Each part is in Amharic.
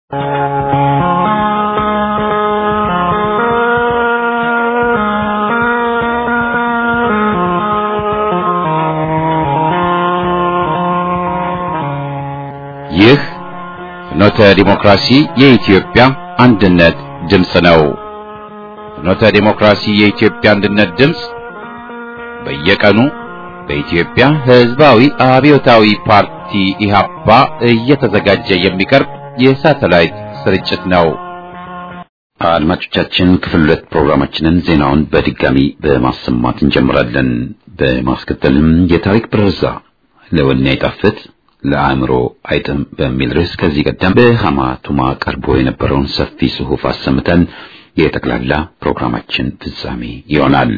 ይህ ፍኖተ ዲሞክራሲ የኢትዮጵያ አንድነት ድምፅ ነው። ፍኖተ ዲሞክራሲ የኢትዮጵያ አንድነት ድምፅ በየቀኑ በኢትዮጵያ ሕዝባዊ አብዮታዊ ፓርቲ ኢህአፓ እየተዘጋጀ የሚቀርብ የሳተላይት ስርጭት ነው። አድማጮቻችን ክፍል ሁለት ፕሮግራማችንን ዜናውን በድጋሚ በማሰማት እንጀምራለን። በማስከተልም የታሪክ ብረዛ ለወኔ አይጣፍጥ ለአእምሮ አይጥም በሚል ርዕስ ከዚህ ቀደም በሃማ ቱማ ቀርቦ የነበረውን ሰፊ ጽሑፍ አሰምተን የጠቅላላ ፕሮግራማችን ፍጻሜ ይሆናል።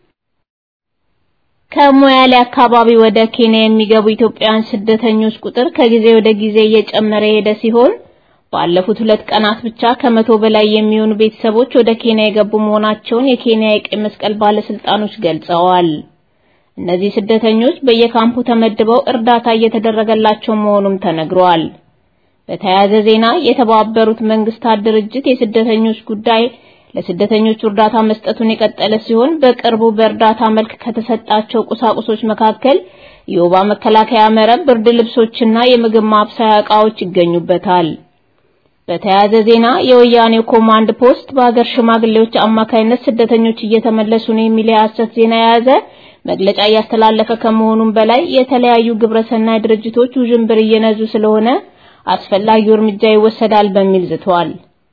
ከሞያሌ አካባቢ ወደ ኬንያ የሚገቡ ኢትዮጵያውያን ስደተኞች ቁጥር ከጊዜ ወደ ጊዜ እየጨመረ የሄደ ሲሆን ባለፉት ሁለት ቀናት ብቻ ከመቶ በላይ የሚሆኑ ቤተሰቦች ወደ ኬንያ የገቡ መሆናቸውን የኬንያ የቀይ መስቀል ባለስልጣኖች ገልጸዋል። እነዚህ ስደተኞች በየካምፑ ተመድበው እርዳታ እየተደረገላቸው መሆኑም ተነግሯል። በተያያዘ ዜና የተባበሩት መንግስታት ድርጅት የስደተኞች ጉዳይ ለስደተኞቹ እርዳታ መስጠቱን የቀጠለ ሲሆን በቅርቡ በእርዳታ መልክ ከተሰጣቸው ቁሳቁሶች መካከል የወባ መከላከያ መረብ፣ ብርድ ልብሶችና የምግብ ማብሰያ ዕቃዎች ይገኙበታል። በተያያዘ ዜና የወያኔው ኮማንድ ፖስት በሀገር ሽማግሌዎች አማካይነት ስደተኞች እየተመለሱ ነው የሚል የሐሰት ዜና የያዘ መግለጫ እያስተላለፈ ከመሆኑም በላይ የተለያዩ ግብረሰናይ ድርጅቶች ውዥንብር እየነዙ ስለሆነ አስፈላጊው እርምጃ ይወሰዳል በሚል ዝቷል።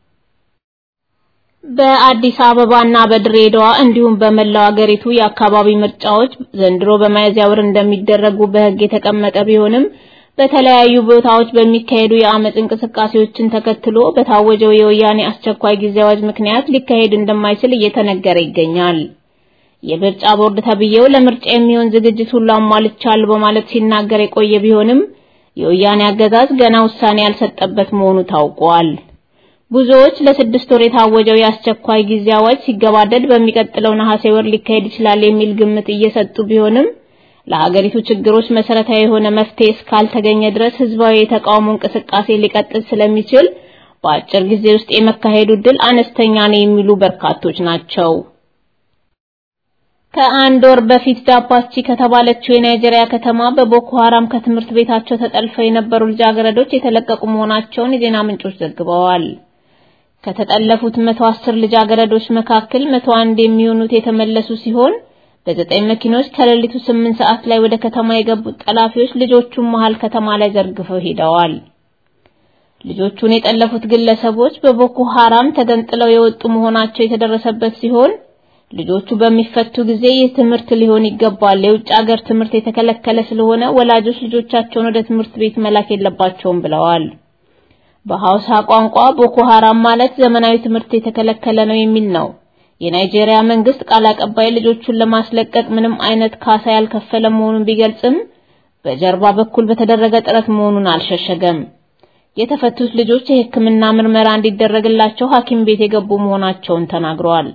በአዲስ አበባና በድሬዳዋ እንዲሁም በመላው አገሪቱ የአካባቢ ምርጫዎች ዘንድሮ በሚያዝያ ወር እንደሚደረጉ በሕግ የተቀመጠ ቢሆንም በተለያዩ ቦታዎች በሚካሄዱ የአመጽ እንቅስቃሴዎችን ተከትሎ በታወጀው የወያኔ አስቸኳይ ጊዜ አዋጅ ምክንያት ሊካሄድ እንደማይችል እየተነገረ ይገኛል። የምርጫ ቦርድ ተብዬው ለምርጫ የሚሆን ዝግጅት ሁሉ አሟልቻለሁ በማለት ሲናገር የቆየ ቢሆንም የወያኔ አገዛዝ ገና ውሳኔ ያልሰጠበት መሆኑ ታውቋል። ብዙዎች ለስድስት ወር የታወጀው የአስቸኳይ ጊዜ አዋጅ ሲገባደድ በሚቀጥለው ነሐሴ ወር ሊካሄድ ይችላል የሚል ግምት እየሰጡ ቢሆንም ለሀገሪቱ ችግሮች መሰረታዊ የሆነ መፍትሄ እስካልተገኘ ድረስ ህዝባዊ የተቃውሞ እንቅስቃሴ ሊቀጥል ስለሚችል በአጭር ጊዜ ውስጥ የመካሄዱ ዕድል አነስተኛ ነው የሚሉ በርካቶች ናቸው። ከአንድ ወር በፊት ዳፓስቺ ከተባለችው የናይጄሪያ ከተማ በቦኮ ሐራም ከትምህርት ቤታቸው ተጠልፈው የነበሩ ልጃገረዶች የተለቀቁ መሆናቸውን የዜና ምንጮች ዘግበዋል። ከተጠለፉት 110 ልጃገረዶች መካከል 101 የሚሆኑት የተመለሱ ሲሆን በዘጠኝ መኪኖች ከሌሊቱ 8 ሰዓት ላይ ወደ ከተማ የገቡት ጠላፊዎች ልጆቹን መሃል ከተማ ላይ ዘርግፈው ሄደዋል። ልጆቹን የጠለፉት ግለሰቦች በቦኮ ሐራም ተገንጥለው የወጡ መሆናቸው የተደረሰበት ሲሆን ልጆቹ በሚፈቱ ጊዜ ይህ ትምህርት ሊሆን ይገባል፣ የውጭ ሀገር ትምህርት የተከለከለ ስለሆነ ወላጆች ልጆቻቸውን ወደ ትምህርት ቤት መላክ የለባቸውም ብለዋል። በሐውሳ ቋንቋ ቦኮ ሐራም ማለት ዘመናዊ ትምህርት የተከለከለ ነው የሚል ነው። የናይጄሪያ መንግስት ቃል አቀባይ ልጆቹን ለማስለቀቅ ምንም አይነት ካሳ ያልከፈለ መሆኑን ቢገልጽም በጀርባ በኩል በተደረገ ጥረት መሆኑን አልሸሸገም። የተፈቱት ልጆች የሕክምና ምርመራ እንዲደረግላቸው ሐኪም ቤት የገቡ መሆናቸውን ተናግረዋል።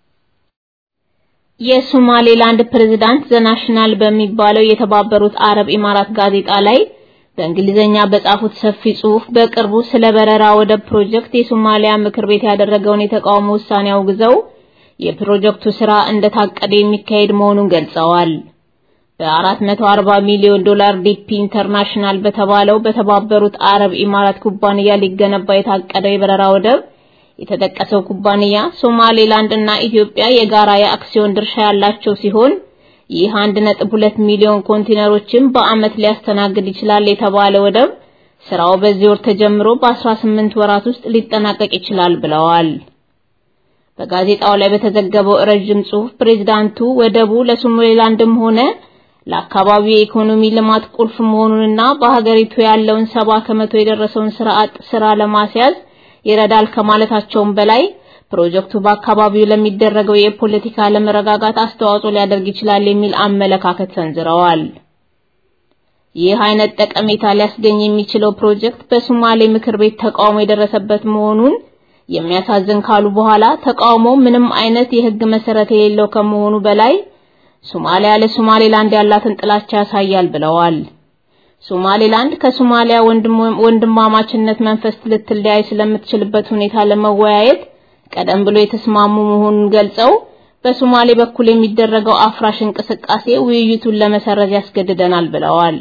የሶማሌላንድ ፕሬዝዳንት ዘናሽናል በሚባለው የተባበሩት አረብ ኢማራት ጋዜጣ ላይ በእንግሊዘኛ በጻፉት ሰፊ ጽሑፍ በቅርቡ ስለ በረራ ወደብ ፕሮጀክት የሶማሊያ ምክር ቤት ያደረገውን የተቃውሞ ውሳኔ አውግዘው የፕሮጀክቱ ስራ እንደታቀደ የሚካሄድ መሆኑን ገልጸዋል። በ440 ሚሊዮን ዶላር ዲፒ ኢንተርናሽናል በተባለው በተባበሩት አረብ ኢማራት ኩባንያ ሊገነባ የታቀደው የበረራ ወደብ የተጠቀሰው ኩባንያ ሶማሌላንድ እና ኢትዮጵያ የጋራ የአክሲዮን ድርሻ ያላቸው ሲሆን ይህ 1.2 ሚሊዮን ኮንቴነሮችን በአመት ሊያስተናግድ ይችላል የተባለ ወደብ ስራው በዚህ ወር ተጀምሮ በ18 ወራት ውስጥ ሊጠናቀቅ ይችላል ብለዋል። በጋዜጣው ላይ በተዘገበው ረጅም ጽሑፍ ፕሬዝዳንቱ ወደቡ ለሶማሌላንድም ሆነ ለአካባቢው የኢኮኖሚ ልማት ቁልፍ መሆኑንና በሀገሪቱ ያለውን ሰባ ከመቶ የደረሰውን ስራ አጥ ስራ ለማስያዝ ይረዳል ከማለታቸውም በላይ ፕሮጀክቱ በአካባቢው ለሚደረገው የፖለቲካ አለመረጋጋት አስተዋጽኦ ሊያደርግ ይችላል የሚል አመለካከት ሰንዝረዋል። ይህ አይነት ጠቀሜታ ሊያስገኝ የሚችለው ፕሮጀክት በሶማሌ ምክር ቤት ተቃውሞ የደረሰበት መሆኑን የሚያሳዝን ካሉ በኋላ ተቃውሞ ምንም አይነት የህግ መሰረት የሌለው ከመሆኑ በላይ ሶማሊያ ለሶማሌላንድ ያላትን ጥላቻ ያሳያል ብለዋል። ሶማሌላንድ ከሶማሊያ ወንድማማችነት መንፈስ ልትለያይ ስለምትችልበት ሁኔታ ለመወያየት ቀደም ብሎ የተስማሙ መሆኑን ገልጸው በሶማሌ በኩል የሚደረገው አፍራሽ እንቅስቃሴ ውይይቱን ለመሰረዝ ያስገድደናል ብለዋል።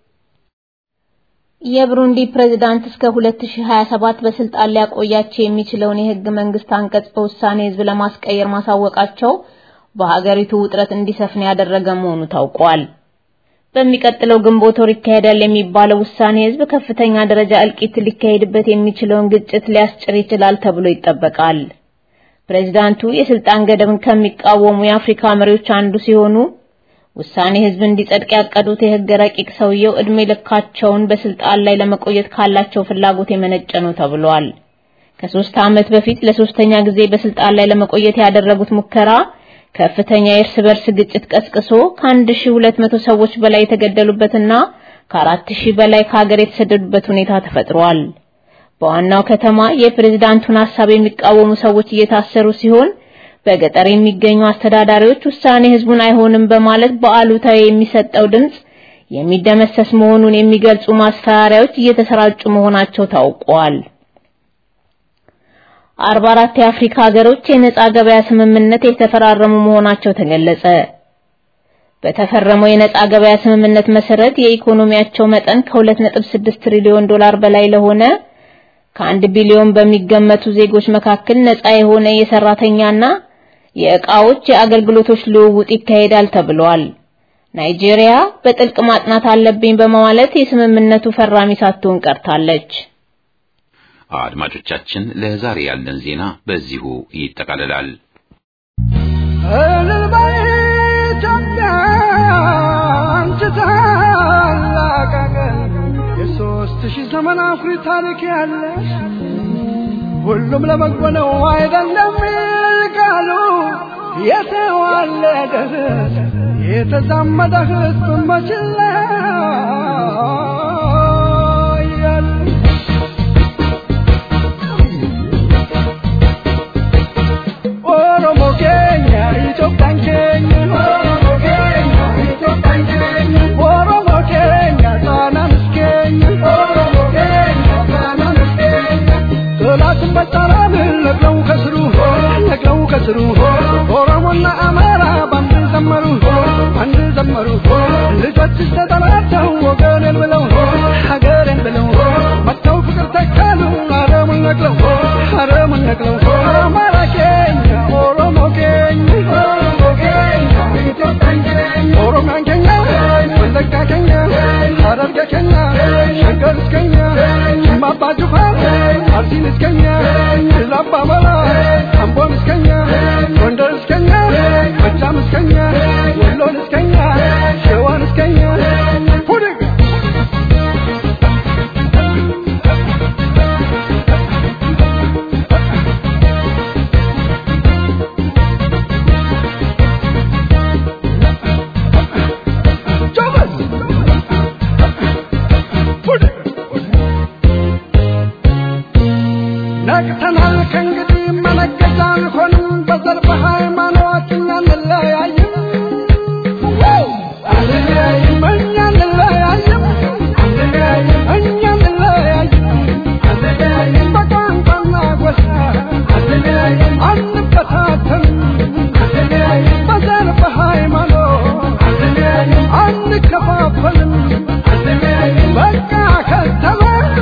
የብሩንዲ ፕሬዝዳንት እስከ 2027 በስልጣን ሊያቆያቸው የሚችለውን የህግ መንግስት አንቀጽ በውሳኔ ህዝብ ለማስቀየር ማሳወቃቸው በሀገሪቱ ውጥረት እንዲሰፍን ያደረገ መሆኑ ታውቋል። በሚቀጥለው ግንቦት ወር ይካሄዳል የሚባለው ውሳኔ ህዝብ ከፍተኛ ደረጃ እልቂት ሊካሄድበት የሚችለውን ግጭት ሊያስጭር ይችላል ተብሎ ይጠበቃል። ፕሬዝዳንቱ የስልጣን ገደብን ከሚቃወሙ የአፍሪካ መሪዎች አንዱ ሲሆኑ ውሳኔ ህዝብ እንዲጸድቅ ያቀዱት የህግ ረቂቅ ሰውየው እድሜ ልካቸውን በስልጣን ላይ ለመቆየት ካላቸው ፍላጎት የመነጨ ነው ተብሏል። ከሶስት ዓመት በፊት ለሶስተኛ ጊዜ በስልጣን ላይ ለመቆየት ያደረጉት ሙከራ ከፍተኛ የእርስ በርስ ግጭት ቀስቅሶ ከ1200 ሰዎች በላይ የተገደሉበትና ከ4000 በላይ ከሀገር የተሰደዱበት ሁኔታ ተፈጥሯል። በዋናው ከተማ የፕሬዝዳንቱን ሐሳብ የሚቃወሙ ሰዎች እየታሰሩ ሲሆን በገጠር የሚገኙ አስተዳዳሪዎች ውሳኔ ህዝቡን አይሆንም በማለት በአሉታዊ የሚሰጠው ድምጽ የሚደመሰስ መሆኑን የሚገልጹ ማስፈራሪያዎች እየተሰራጩ መሆናቸው ታውቋል። 44 የአፍሪካ ሀገሮች የነጻ ገበያ ስምምነት የተፈራረሙ መሆናቸው ተገለጸ። በተፈረመው የነጻ ገበያ ስምምነት መሰረት የኢኮኖሚያቸው መጠን ከ2.6 ትሪሊዮን ዶላር በላይ ለሆነ ከአንድ ቢሊዮን በሚገመቱ ዜጎች መካከል ነጻ የሆነ የሰራተኛና የእቃዎች የአገልግሎቶች ልውውጥ ይካሄዳል ተብሏል። ናይጄሪያ በጥልቅ ማጥናት አለብኝ በማለት የስምምነቱ ፈራሚ ሳትሆን ቀርታለች። አድማጮቻችን ለዛሬ ያለን ዜና በዚሁ ይጠቃልላል። የሶስት ሺህ ዘመን አኩሪ ታሪክ ያለሽ ሁሉም ለበጎ ነው አይደለም ቃሉ የተዋለደ የተዛመደ ህዝብ መችላ ኦሮሞ ኬኛ ኢትዮጵያን ኬኛ ኦሮሞ ኬኛ ኢትዮጵያን ኬኛ ኦሮሞ ኬኛ ጣናንስ ኬኛ ኦሮሞ ኬኛ ጣናንስ ኬኛ ጠላትን በጣራን ነቅለው ከስሩ ነቅለው ከስሩ ኦሮሞና አማራ ባንድ ዘመሩ ባንድ ዘመሩ ልጆችሽ ተጠራርተው ወገኔን ብለው ሀገሬን ብለው መጥተው ፍቅር ተካሉ አረሙን ነቅለው አረሙን ነቅለው አማራ ኬኛ ኦሮሞ ኬኛ ኦሮሞ ኬኛ ኢትዮጵያን ኬኛ ኦሮሚያን ኬኛ ወለጋ ኬኛ ሐረርጌ ኬኛ ሸገር እስከኛ ጅማ አባ ጅፋር አርሲን እስከኛ ላባ መራ አምቦን እስከኛ ጎንደር እስከኛ ጎጃም እስከኛ ወሎን እስከኛ ሸዋን እስከኛ ሁድግ ነቅተናል ከእንግዲህ መነገጃ አንሆንም በዘር በሃይማኖት እኛ እንለያይም አንለያይም እኛ እንለያይም እኛ እንለያይም በቋንቋና ጎሳ አንበታተንም በዘር በሃይማኖት አንከፋፈልም በቃ ከተማ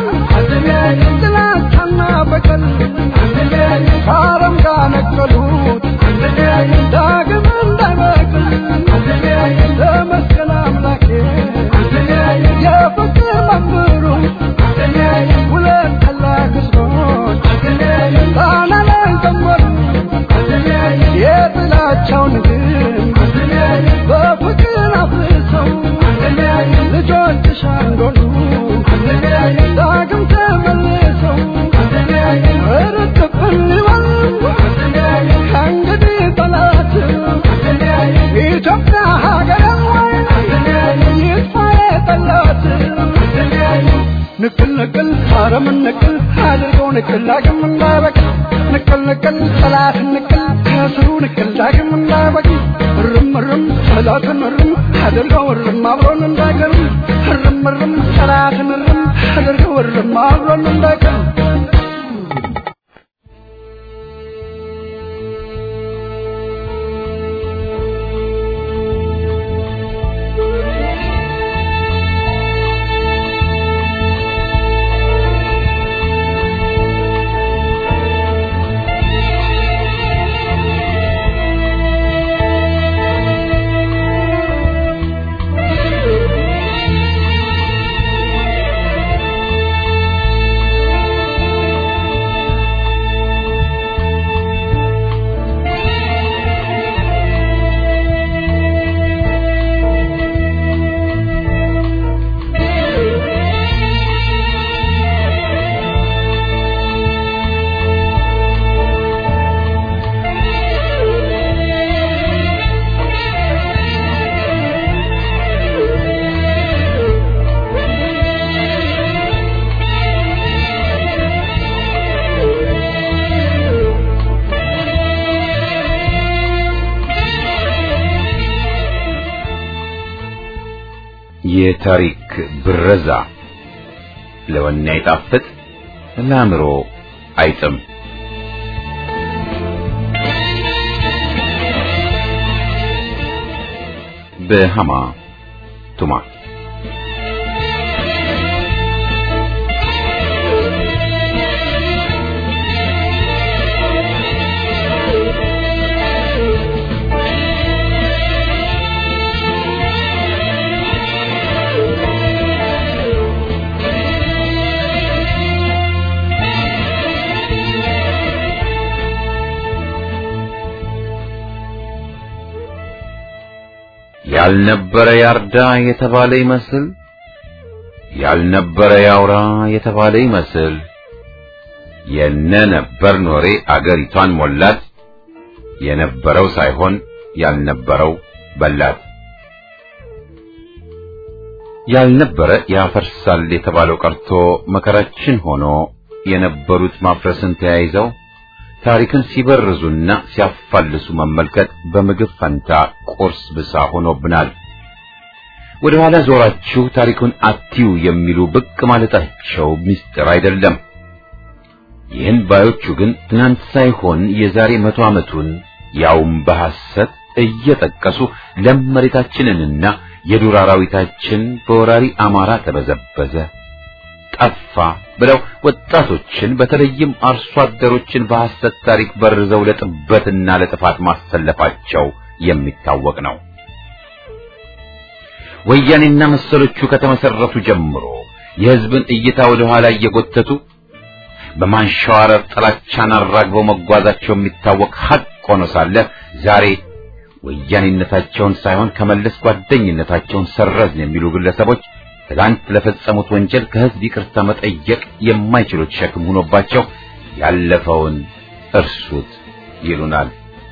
ጥላቻና በቀል ከአረም ጋር ነቀሉት ዳግም እንዳይበቅል ተመስገን አምላኬ የፍቅር መምህሩ ሁለት ታላቅ ሕዝቦች ጣና ላይ ዘመሩ የጥላቻውን ግንብ በፍቅር አፍርሰው ልጆችሽ አንዶሉ ዳግም ተመልሰው እርጥብን ይበል ከእንግዲህ ጠላት ኢትዮጵያ ሀገር ይጥፋ የጠላት ንቅል ንቅል አረምን ንቅል አድርገው ንቅል ዳግም እንዳይበቅል ንቅል ንቅል ጠላት ንቅል ከስሩ ንቅል ዳግም እንዳይበቅል እርም እርም ጠላትን እርም አድርገው እርም አብሮን እንዳይቀርም እርም እርም ጠላትን እርም አድርገው እርም አብሮን እንዳይቀርም የታሪክ ብረዛ ለወኔ አይጣፍጥ ለአእምሮ አይጥም። በሃማ ቱማ ያልነበረ ያርዳ የተባለ ይመስል ያልነበረ ያውራ የተባለ ይመስል የነ ነበር ኖሬ አገሪቷን ሞላት። የነበረው ሳይሆን ያልነበረው በላት። ያልነበረ ያፈርሳል የተባለው ቀርቶ መከራችን ሆኖ የነበሩት ማፍረስን ተያይዘው ታሪክን ሲበርዙና ሲያፋልሱ መመልከት በምግብ ፈንታ ቁርስ ብሳ ሆኖብናል። ወደ ኋላ ዞራችሁ ታሪኩን አትዩ የሚሉ ብቅ ማለታቸው ምስጢር አይደለም። ይህን ባዮቹ ግን ትናንት ሳይሆን የዛሬ መቶ ዓመቱን ያውም በሐሰት እየጠቀሱ ለም መሬታችንንና የዱር አራዊታችን በወራሪ አማራ ተበዘበዘ፣ ጠፋ ብለው ወጣቶችን በተለይም አርሶ አደሮችን በሐሰት ታሪክ በርዘው ለጥበትና ለጥፋት ማሰለፋቸው የሚታወቅ ነው። ወያኔና መሰሎቹ ከተመሰረቱ ጀምሮ የሕዝብን እይታ ወደ ኋላ እየጎተቱ በማንሸዋረር ጥላቻን አራግበው መጓዛቸው የሚታወቅ ሐቅ ሆኖ ሳለ ዛሬ ወያኔነታቸውን ሳይሆን ከመለስ ጓደኝነታቸውን ሰረዝን የሚሉ ግለሰቦች ትላንት ለፈጸሙት ወንጀል ከሕዝብ ይቅርታ መጠየቅ የማይችሉት ሸክም ሆኖባቸው ያለፈውን እርሱት ይሉናል።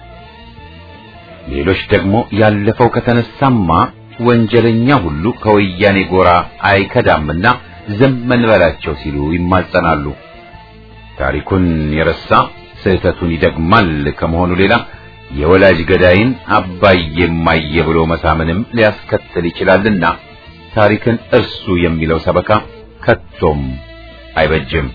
ሌሎች ደግሞ ያለፈው ከተነሳማ ወንጀለኛ ሁሉ ከወያኔ ጎራ አይከዳምና ዝም እንበላቸው ሲሉ ይማጸናሉ። ታሪኩን የረሳ ስህተቱን ይደግማል ከመሆኑ ሌላ የወላጅ ገዳይን አባዬ እማዬ ብሎ መሳምንም ሊያስከትል ይችላልና ታሪክን እርሱ የሚለው ሰበካ ከቶም አይበጅም።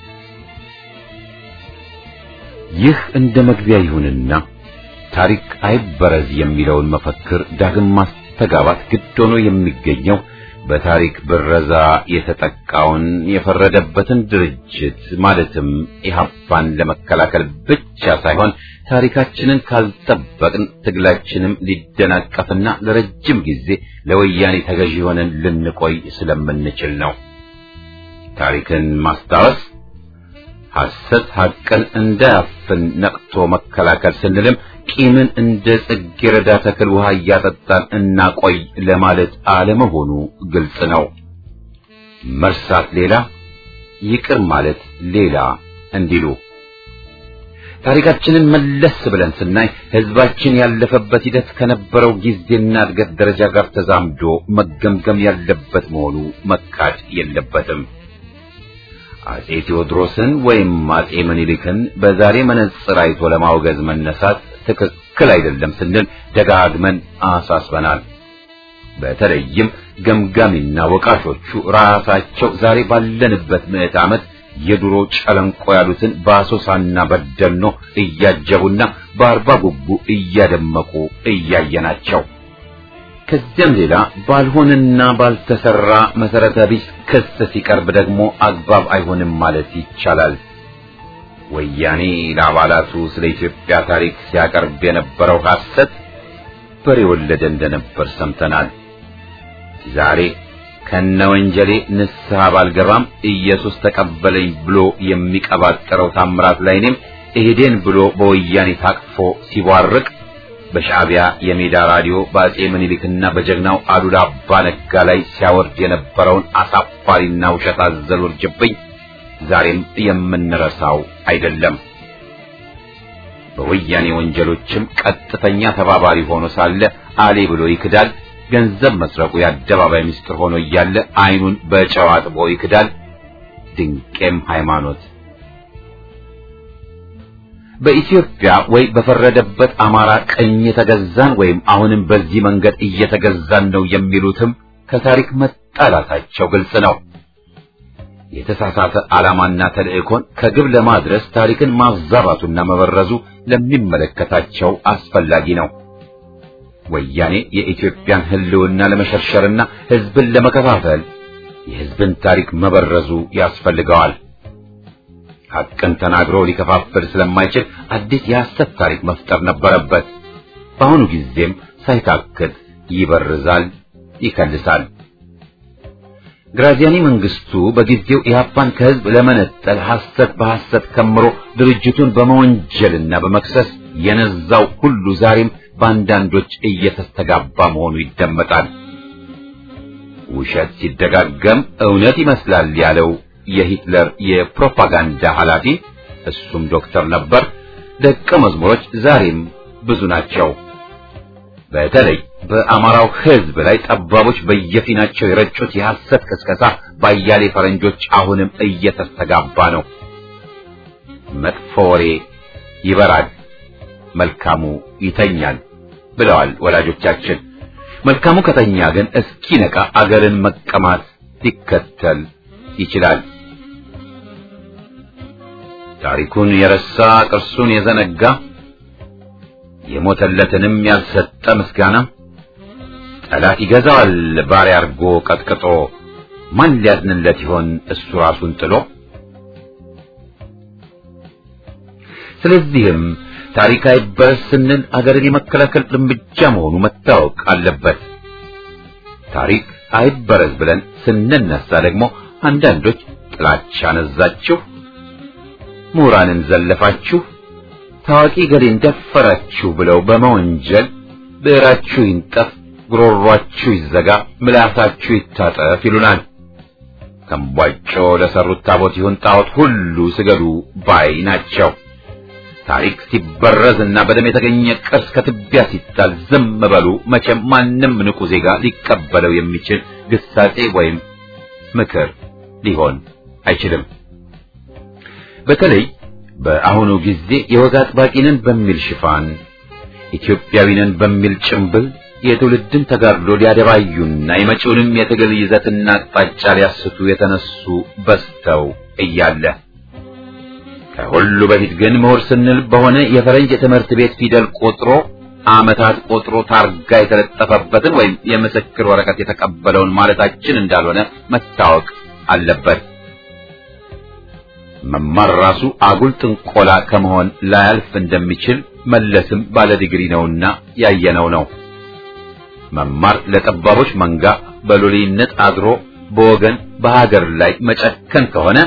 ይህ እንደ መግቢያ ይሁንና ታሪክ አይበረዝ የሚለውን መፈክር ዳግም ማስተጋባት ግድ ሆኖ የሚገኘው በታሪክ ብረዛ የተጠቃውን የፈረደበትን ድርጅት ማለትም ኢህአፓን ለመከላከል ብቻ ሳይሆን ታሪካችንን ካልጠበቅን ትግላችንም ሊደናቀፍና ለረጅም ጊዜ ለወያኔ ተገዢ ሆነን ልንቆይ ስለምንችል ነው። ታሪክን ማስታወስ ሐሰት ሐቅን እንዳያፍን ነቅቶ መከላከል ስንልም ቂምን እንደ ጽጌረዳ ተክል ውሃ እያጠጣን እናቆይ ለማለት አለመሆኑ ግልጽ ነው። መርሳት ሌላ፣ ይቅር ማለት ሌላ እንዲሉ ታሪካችንን መለስ ብለን ስናይ ሕዝባችን ያለፈበት ሂደት ከነበረው ጊዜና እድገት ደረጃ ጋር ተዛምዶ መገምገም ያለበት መሆኑ መካድ የለበትም። አጼ ቴዎድሮስን ወይም አጼ ምኒልክን በዛሬ መነጽር አይቶ ለማውገዝ መነሳት ትክክል አይደለም ስንል ደጋግመን አሳስበናል። በተለይም ገምጋሚና ወቃሾቹ ራሳቸው ዛሬ ባለንበት ምዕት ዓመት የድሮ ጨለንቆ ያሉትን በአሶሳና በደኖ እያጀቡና በአርባ ጉጉ እያደመቁ እያየናቸው ከዚያም ሌላ ባልሆነና ባልተሰራ መሰረተ ቢስ ክስ ሲቀርብ ደግሞ አግባብ አይሆንም ማለት ይቻላል። ወያኔ ለአባላቱ ስለ ኢትዮጵያ ታሪክ ሲያቀርብ የነበረው ሐሰት በሬ ወለደ እንደነበር ሰምተናል። ዛሬ ከነ ወንጀሌ ንስሐ ባልገባም ኢየሱስ ተቀበለኝ ብሎ የሚቀባጠረው ታምራት ላይኔም እሄዴን ብሎ በወያኔ ታቅፎ ሲቧርቅ በሻዕቢያ የሜዳ ራዲዮ በአጼ ምኒልክና በጀግናው አሉላ አባ ነጋ ላይ ሲያወርድ የነበረውን አሳፋሪና ውሸት አዘል ውርጅብኝ ዛሬም የምንረሳው አይደለም። በወያኔ ወንጀሎችም ቀጥተኛ ተባባሪ ሆኖ ሳለ አሌ ብሎ ይክዳል። ገንዘብ መስረቁ የአደባባይ ምስጢር ሆኖ እያለ ዓይኑን በጨው አጥቦ ይክዳል። ድንቄም ሃይማኖት በኢትዮጵያ ወይ በፈረደበት አማራ ቀኝ የተገዛን ወይም አሁንም በዚህ መንገድ እየተገዛን ነው የሚሉትም ከታሪክ መጣላታቸው ግልጽ ነው። የተሳሳተ ዓላማና ተልእኮን ከግብ ለማድረስ ታሪክን ማዛባቱና መበረዙ ለሚመለከታቸው አስፈላጊ ነው። ወያኔ የኢትዮጵያን ሕልውና ለመሸርሸርና ሕዝብን ለመከፋፈል የሕዝብን ታሪክ መበረዙ ያስፈልገዋል። ሐቅን ተናግሮ ሊከፋፍል ስለማይችል አዲስ የሐሰት ታሪክ መፍጠር ነበረበት። በአሁኑ ጊዜም ሳይታክት ይበርዛል፣ ይከልሳል። ግራዚያኒ መንግስቱ በጊዜው ኢህአፓን ከህዝብ ለመነጠል ሐሰት በሐሰት ከምሮ ድርጅቱን በመወንጀልና በመክሰስ የነዛው ሁሉ ዛሬም በአንዳንዶች እየተስተጋባ መሆኑ ይደመጣል። ውሸት ሲደጋገም እውነት ይመስላል ያለው የሂትለር የፕሮፓጋንዳ ኃላፊ እሱም ዶክተር ነበር። ደቀ መዝሙሮች ዛሬም ብዙ ናቸው። በተለይ በአማራው ህዝብ ላይ ጠባቦች በየፊናቸው የረጩት የሐሰት ቅስቀሳ ባያሌ ፈረንጆች አሁንም እየተስተጋባ ነው። መጥፎ ወሬ ይበራል፣ መልካሙ ይተኛል ብለዋል ወላጆቻችን። መልካሙ ከተኛ ግን እስኪነቃ አገርን መቀማት ሊከተል ይችላል። ታሪኩን የረሳ ቅርሱን የዘነጋ የሞተለትንም ያልሰጠ ምስጋና ጠላት ይገዛዋል ባሪያ አርጎ ቀጥቅጦ ማን ሊያዝንለት ይሆን እሱ ራሱን ጥሎ። ስለዚህም ታሪክ አይበረስ ስንል አገርን የመከላከል እርምጃ መሆኑ መታወቅ አለበት። ታሪክ አይበረዝ ብለን ስንነሳ ደግሞ አንዳንዶች ጥላቻ ነዛችሁ፣ ምሁራንን ዘለፋችሁ፣ ታዋቂ ገሌን ደፈራችሁ ብለው በመወንጀል ብዕራችሁ ይንጠፍ፣ ጉሮሯችሁ ይዘጋ፣ ምላሳችሁ ይታጠፍ ይሉናል። ከምቧጮ ለሰሩት ታቦት ይሁን ጣዖት ሁሉ ስገዱ ባይ ናቸው። ታሪክ ሲበረዝ እና በደም የተገኘ ቅርስ ከትቢያ ሲጣል ዝም በሉ። መቼም ማንም ንቁ ዜጋ ሊቀበለው የሚችል ግሳጼ ወይም ምክር ሊሆን አይችልም። በተለይ በአሁኑ ጊዜ የወግ አጥባቂንን በሚል ሽፋን ኢትዮጵያዊንን በሚል ጭምብል የትውልድን ተጋድሎ ሊያደባዩና የመጪውንም የትግል ይዘትና አቅጣጫ ሊያስቱ የተነሱ በዝተው እያለ ከሁሉ በፊት ግን ምሁር ስንል በሆነ የፈረንጅ የትምህርት ቤት ፊደል ቆጥሮ ዓመታት ቆጥሮ ታርጋ የተለጠፈበትን ወይም የምስክር ወረቀት የተቀበለውን ማለታችን እንዳልሆነ መታወቅ አለበት። መማር ራሱ አጉል ጥንቆላ ከመሆን ላያልፍ እንደሚችል መለስም ባለ ዲግሪ ነውና ያየነው ነው። መማር ለጠባቦች መንጋ በሎሌነት አድሮ በወገን በሀገር ላይ መጨከን ከሆነ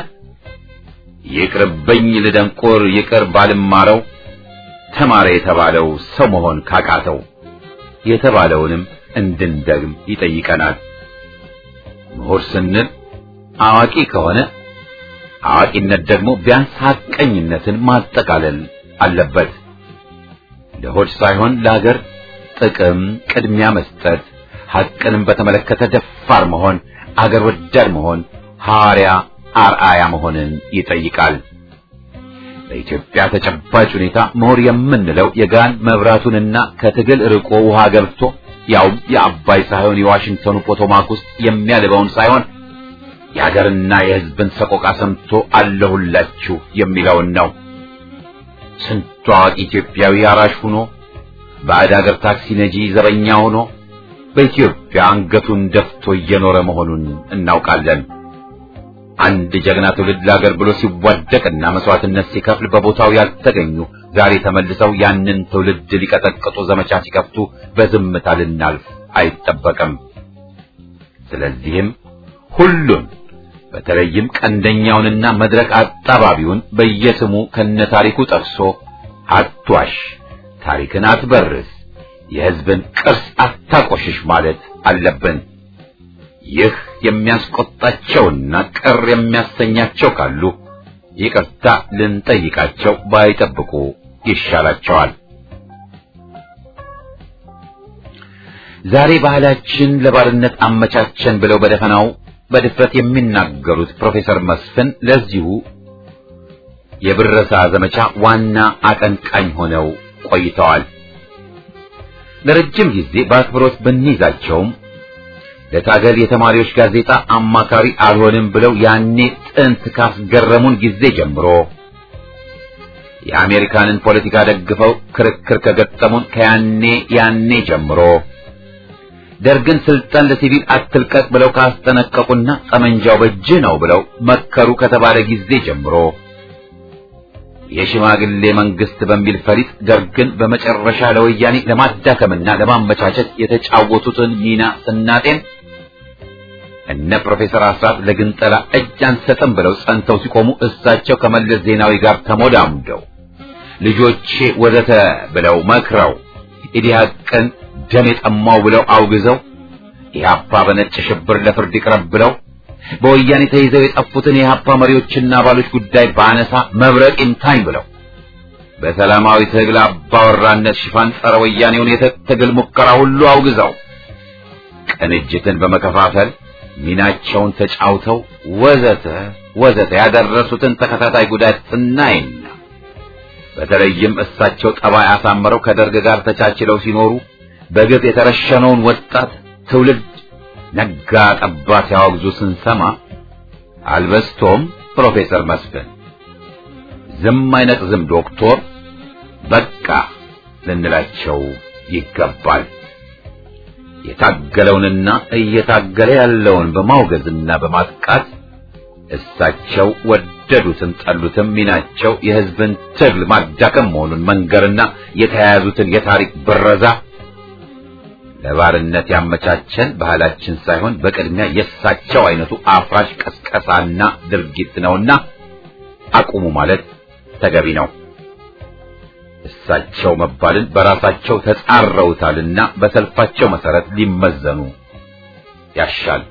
ይቅርብኝ ልደንቆር ይቅር ባልማረው ተማረ የተባለው ሰው መሆን ካቃተው የተባለውንም እንድንደግም ይጠይቀናል። ምሁር ስንል አዋቂ ከሆነ አዋቂነት ደግሞ ቢያንስ ሐቀኝነትን ማጠቃለል አለበት። ለሆድ ሳይሆን ለሀገር ጥቅም ቅድሚያ መስጠት፣ ሐቅንም በተመለከተ ደፋር መሆን፣ አገር ወዳድ መሆን፣ ሐዋርያ አርአያ መሆንን ይጠይቃል። በኢትዮጵያ ተጨባጭ ሁኔታ ምሁር የምንለው የጋን መብራቱንና ከትግል ርቆ ውሃ ገብቶ ያውም የአባይ ሳይሆን የዋሽንግተኑ ፖቶማክ ውስጥ የሚያልበውን ሳይሆን የሀገርና የሕዝብን ሰቆቃ ሰምቶ አለሁላችሁ የሚለውን ነው። ስንቱ አዋቂ ኢትዮጵያዊ አራሽ ሆኖ ባዕድ ሀገር ታክሲ ነጂ ዘበኛ ሆኖ በኢትዮጵያ አንገቱን ደፍቶ እየኖረ መሆኑን እናውቃለን። አንድ ጀግና ትውልድ ለሀገር ብሎ ሲዋደቅና መስዋዕትነት ሲከፍል በቦታው ያልተገኙ ዛሬ ተመልሰው ያንን ትውልድ ሊቀጠቅጡ ዘመቻ ሲከፍቱ በዝምታ ልናልፍ አይጠበቅም። ስለዚህም ሁሉን በተለይም ቀንደኛውንና መድረክ አጣባቢውን በየስሙ ከነታሪኩ ጠቅሶ አትዋሽ፣ ታሪክን አትበርስ፣ የሕዝብን ቅርስ አታቆሽሽ ማለት አለብን። ይህ የሚያስቆጣቸውና ቅር የሚያሰኛቸው ካሉ ይቅርታ ልንጠይቃቸው ባይጠብቁ ይሻላቸዋል። ዛሬ ባህላችን ለባርነት አመቻቸን ብለው በደፈናው በድፍረት የሚናገሩት ፕሮፌሰር መስፍን ለዚሁ የብረሳ ዘመቻ ዋና አቀንቃኝ ሆነው ቆይተዋል። ለረጅም ጊዜ በአክብሮት ብንይዛቸውም ለታገል የተማሪዎች ጋዜጣ አማካሪ አልሆንም ብለው ያኔ ጥንት ካስገረሙን ጊዜ ጀምሮ የአሜሪካንን ፖለቲካ ደግፈው ክርክር ከገጠሙን ከያኔ ያኔ ጀምሮ ደርግን ስልጣን ለሲቪል አትልቀቅ ብለው ካስጠነቀቁና ጠመንጃው በእጅህ ነው ብለው መከሩ ከተባለ ጊዜ ጀምሮ የሽማግሌ መንግስት በሚል ፈሊጥ ደርግን በመጨረሻ ለወያኔ ለማዳከምና ለማመቻቸት የተጫወቱትን ሚና ስናጤን እነ ፕሮፌሰር አስራት ለግንጠላ እጅ አንሰጥም ብለው ጸንተው ሲቆሙ እሳቸው ከመለስ ዜናዊ ጋር ተሞዳሙደው ልጆቼ ወዘተ ብለው መክረው ኢዲሃቅን ደም የጠማው ብለው አውግዘው ኢህአፓ በነጭ ሽብር ለፍርድ ይቅረብ ብለው በወያኔ ተይዘው የጠፉትን የኢህአፓ መሪዎችና አባሎች ጉዳይ ባነሳ መብረቅ ይምታኝ ብለው በሰላማዊ ትግል አባወራነት ሽፋን ጸረ ወያኔውን የትግል ሙከራ ሁሉ አውግዘው ቅንጅትን በመከፋፈል ሚናቸውን ተጫውተው ወዘተ ወዘተ ያደረሱትን ተከታታይ ጉዳት ስናይና በተለይም እሳቸው ጠባይ አሳምረው ከደርግ ጋር ተቻችለው ሲኖሩ በግፍ የተረሸነውን ወጣት ትውልድ ነጋ ጠባ ሲያወግዙ ስንሰማ አልበስቶም ፕሮፌሰር መስፍን ዝም አይነት ዝም ዶክቶር በቃ ልንላቸው ይገባል። የታገለውንና እየታገለ ያለውን በማውገዝና በማጥቃት እሳቸው ወደዱትም ጠሉትም ሚናቸው የሕዝብን ትግል ማዳከም መሆኑን መንገርና የተያያዙትን የታሪክ ብረዛ ለባርነት ያመቻቸን ባህላችን ሳይሆን በቅድሚያ የእሳቸው አይነቱ አፍራሽ ቀስቀሳና ድርጊት ነውና አቁሙ ማለት ተገቢ ነው። እሳቸው መባልን በራሳቸው ተጻረውታልና በሰልፋቸው መሰረት ሊመዘኑ ያሻል።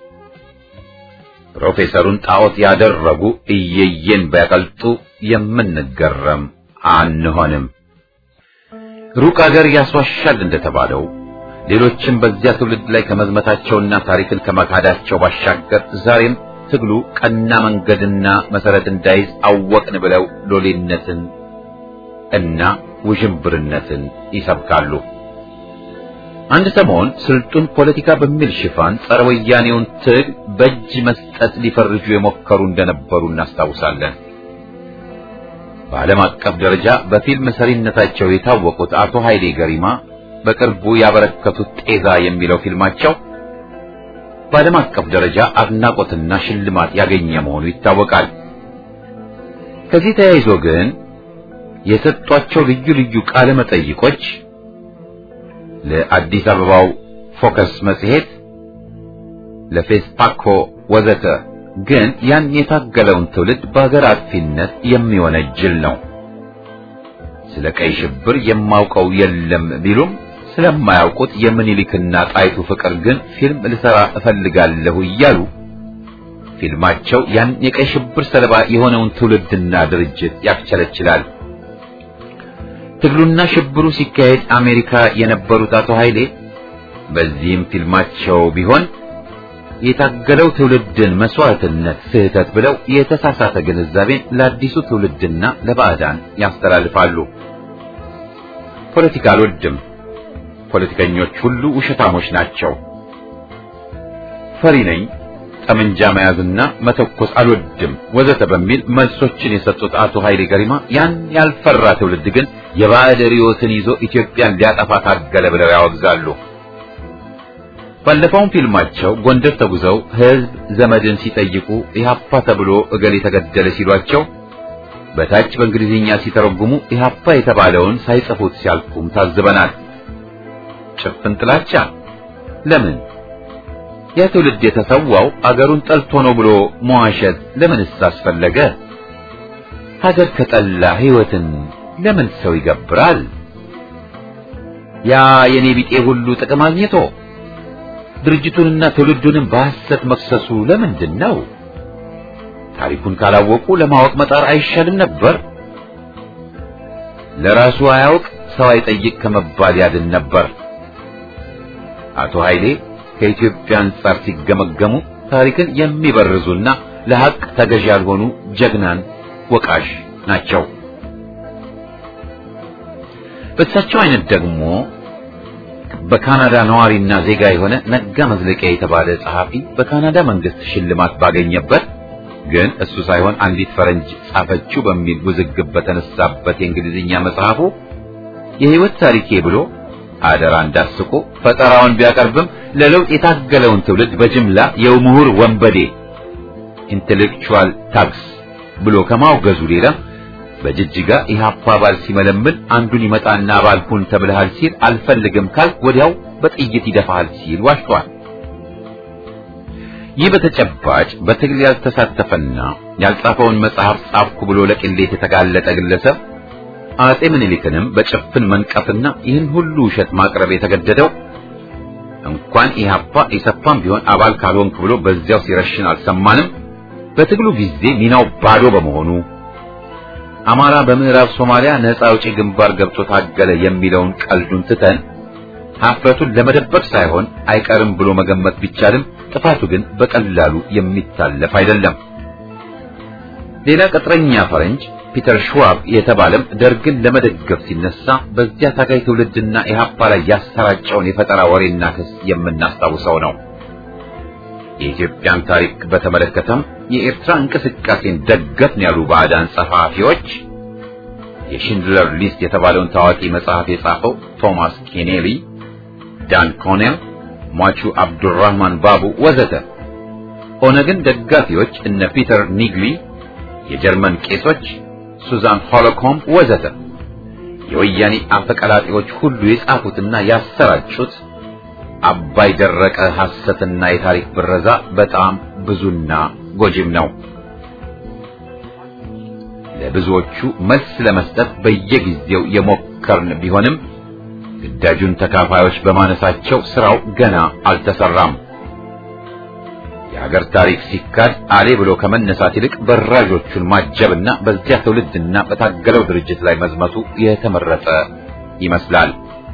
ፕሮፌሰሩን ጣዖት ያደረጉ እየየን ቢያቀልጡ የምንገረም አንሆንም። ሩቅ አገር ያስዋሻል እንደተባለው ሌሎችም በዚያ ትውልድ ላይ ከመዝመታቸውና ታሪክን ከመካዳቸው ባሻገር ዛሬም ትግሉ ቀና መንገድና መሰረት እንዳይዝ አወቅን ብለው ሎሌነትን እና ውዥንብርነትን ይሰብካሉ። አንድ ሰሞን ስልጡን ፖለቲካ በሚል ሽፋን ጸረ ወያኔውን ትግል በእጅ መስጠት ሊፈርጁ የሞከሩ እንደነበሩ እናስታውሳለን። በዓለም አቀፍ ደረጃ በፊልም ሰሪነታቸው የታወቁት አቶ ኃይሌ ገሪማ በቅርቡ ያበረከቱት ጤዛ የሚለው ፊልማቸው በዓለም አቀፍ ደረጃ አድናቆትና ሽልማት ያገኘ መሆኑ ይታወቃል። ከዚህ ተያይዞ ግን የሰጧቸው ልዩ ልዩ ቃለ መጠይቆች ለአዲስ አበባው ፎከስ መጽሔት፣ ለፌስፓኮ ወዘተ ግን ያን የታገለውን ትውልድ በሀገር አጥፊነት የሚወነጅል ነው። ስለ ቀይ ሽብር የማውቀው የለም ቢሉም ስለማያውቁት የምኒልክና ጣይቱ ፍቅር ግን ፊልም ልሰራ እፈልጋለሁ እያሉ ፊልማቸው ያን የቀይ ሽብር ሰለባ የሆነውን ትውልድና ድርጅት ያክቸለችላል። ትግሉና ሽብሩ ሲካሄድ አሜሪካ የነበሩት አቶ ኃይሌ በዚህም ፊልማቸው ቢሆን የታገለው ትውልድን መስዋዕትነት ስህተት ብለው የተሳሳተ ግንዛቤን ለአዲሱ ትውልድና ለባዕዳን ያስተላልፋሉ። ፖለቲካ አልወድም፣ ፖለቲከኞች ሁሉ ውሸታሞች ናቸው፣ ፈሪ ነኝ፣ ጠመንጃ መያዝና መተኮስ አልወድም ወዘተ በሚል መልሶችን የሰጡት አቶ ኃይሌ ገሪማ ያን ያልፈራ ትውልድ ግን የባዕድ ርዕዮትን ይዞ ኢትዮጵያን ሊያጠፋ ታገለ ብለው ያወግዛሉ። ባለፈውም ፊልማቸው ጎንደር ተጉዘው ሕዝብ ዘመድን ሲጠይቁ ኢህአፓ ተብሎ እገሌ የተገደለ ሲሏቸው በታች በእንግሊዝኛ ሲተረጉሙ ኢህአፓ የተባለውን ሳይጽፉት ሲያልፉም ታዝበናል። ጭፍን ጥላቻ ለምን? ያ ትውልድ የተሰዋው አገሩን ጠልቶ ነው ብሎ መዋሸት ለምንስ አስፈለገ? ሀገር ከጠላ ሕይወትን ለምን ሰው ይገብራል? ያ የኔ ቢጤ ሁሉ ጥቅም አግኝቶ ድርጅቱንና ትውልዱንም በሐሰት መክሰሱ ለምንድን ነው? ታሪኩን ካላወቁ ለማወቅ መጣር አይሻልም ነበር? ለራሱ አያውቅ ሰው አይጠይቅ ከመባል ያድን ነበር። አቶ ኃይሌ ከኢትዮጵያ አንጻር ሲገመገሙ ታሪክን የሚበርዙና ለሐቅ ተገዥ ያልሆኑ ጀግናን ወቃሽ ናቸው። በእሳቸው አይነት ደግሞ በካናዳ ነዋሪና ዜጋ የሆነ ነጋ መዝለቂያ የተባለ ጸሐፊ በካናዳ መንግስት ሽልማት ባገኘበት ግን እሱ ሳይሆን አንዲት ፈረንጅ ጻፈችው በሚል ውዝግብ በተነሳበት የእንግሊዝኛ መጽሐፉ የህይወት ታሪኬ ብሎ አደራ እንዳስቆ ፈጠራውን ቢያቀርብም ለለውጥ የታገለውን ትውልድ በጅምላ የምሁር ወንበዴ ኢንቴሌክቹዋል ታክስ ብሎ ከማውገዙ ሌላ በጅጅጋ ኢህአፓ አባል ሲመለምል አንዱን ይመጣና አባል ሁን ተብለሃል ሲል አልፈልግም ካል ወዲያው በጥይት ይደፋሃል ሲል ዋሽቷል። ይህ በተጨባጭ በትግል ያልተሳተፈና ያልጻፈውን መጽሐፍ ጻፍኩ ብሎ ለቅሌት የተጋለጠ ግለሰብ አጼ ምኒልክንም በጭፍን መንቀፍና ይህን ሁሉ ውሸት ማቅረብ የተገደደው እንኳን ኢህአፓ ኢሰፓም ቢሆን አባል ካልሆንክ ብሎ በዚያው ሲረሽን አልሰማንም። በትግሉ ጊዜ ሚናው ባዶ በመሆኑ አማራ በምዕራብ ሶማሊያ ነፃ አውጪ ግንባር ገብቶ ታገለ የሚለውን ቀልዱን ትተን ሀፍረቱን ለመደበቅ ሳይሆን አይቀርም ብሎ መገመት ቢቻልም ጥፋቱ ግን በቀላሉ የሚታለፍ አይደለም። ሌላ ቅጥረኛ ፈረንጅ ፒተር ሽዋብ የተባለም ደርግን ለመደገፍ ሲነሳ በዚያ ታጋይ ትውልድና ኢህአፓ ላይ ያሰራጨውን የፈጠራ ወሬና ክስ የምናስታውሰው ነው። የኢትዮጵያን ታሪክ በተመለከተም የኤርትራ እንቅስቃሴን ደገፍን ያሉ ባዕዳን ጸሐፊዎች የሽንድለር ሊስት የተባለውን ታዋቂ መጽሐፍ የጻፈው ቶማስ ኬኔሊ፣ ዳን ኮኔል፣ ሟቹ አብዱራህማን ባቡ ወዘተ ኦነግን ደጋፊዎች እነ ፒተር ኒግሊ፣ የጀርመን ቄሶች ሱዛን ሆሎኮምፕ ወዘተ የወያኔ አፈቀላጤዎች ሁሉ የጻፉትና ያሰራጩት አባይ ደረቀ ሐሰትና የታሪክ ብረዛ በጣም ብዙና ጎጂም ነው። ለብዙዎቹ መልስ ለመስጠት በየጊዜው የሞከርን ቢሆንም ግዳጁን ተካፋዮች በማነሳቸው ስራው ገና አልተሰራም። የሀገር ታሪክ ሲካድ አሌ ብሎ ከመነሳት ይልቅ በራዦቹን ማጀብና በዚያ ትውልድና በታገለው ድርጅት ላይ መዝመቱ የተመረጠ ይመስላል።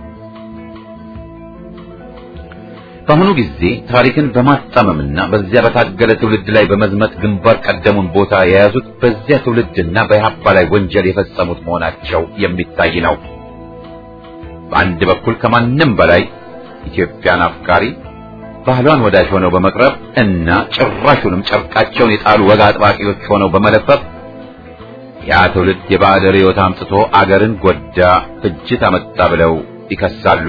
በአሁኑ ጊዜ ታሪክን በማጣመምና በዚያ በታገለ ትውልድ ላይ በመዝመት ግንባር ቀደሙን ቦታ የያዙት በዚያ ትውልድና በኢህአፓ ላይ ወንጀል የፈጸሙት መሆናቸው የሚታይ ነው። በአንድ በኩል ከማንም በላይ ኢትዮጵያን አፍቃሪ ባህሏን ወዳጅ ሆነው በመቅረብ እና ጭራሹንም ጨርቃቸውን የጣሉ ወግ አጥባቂዎች ሆነው በመለፈፍ ያ ትውልድ የባዕድ ርዕዮት አምጥቶ አገርን ጎዳ፣ ፍጅት አመጣ ብለው ይከሳሉ።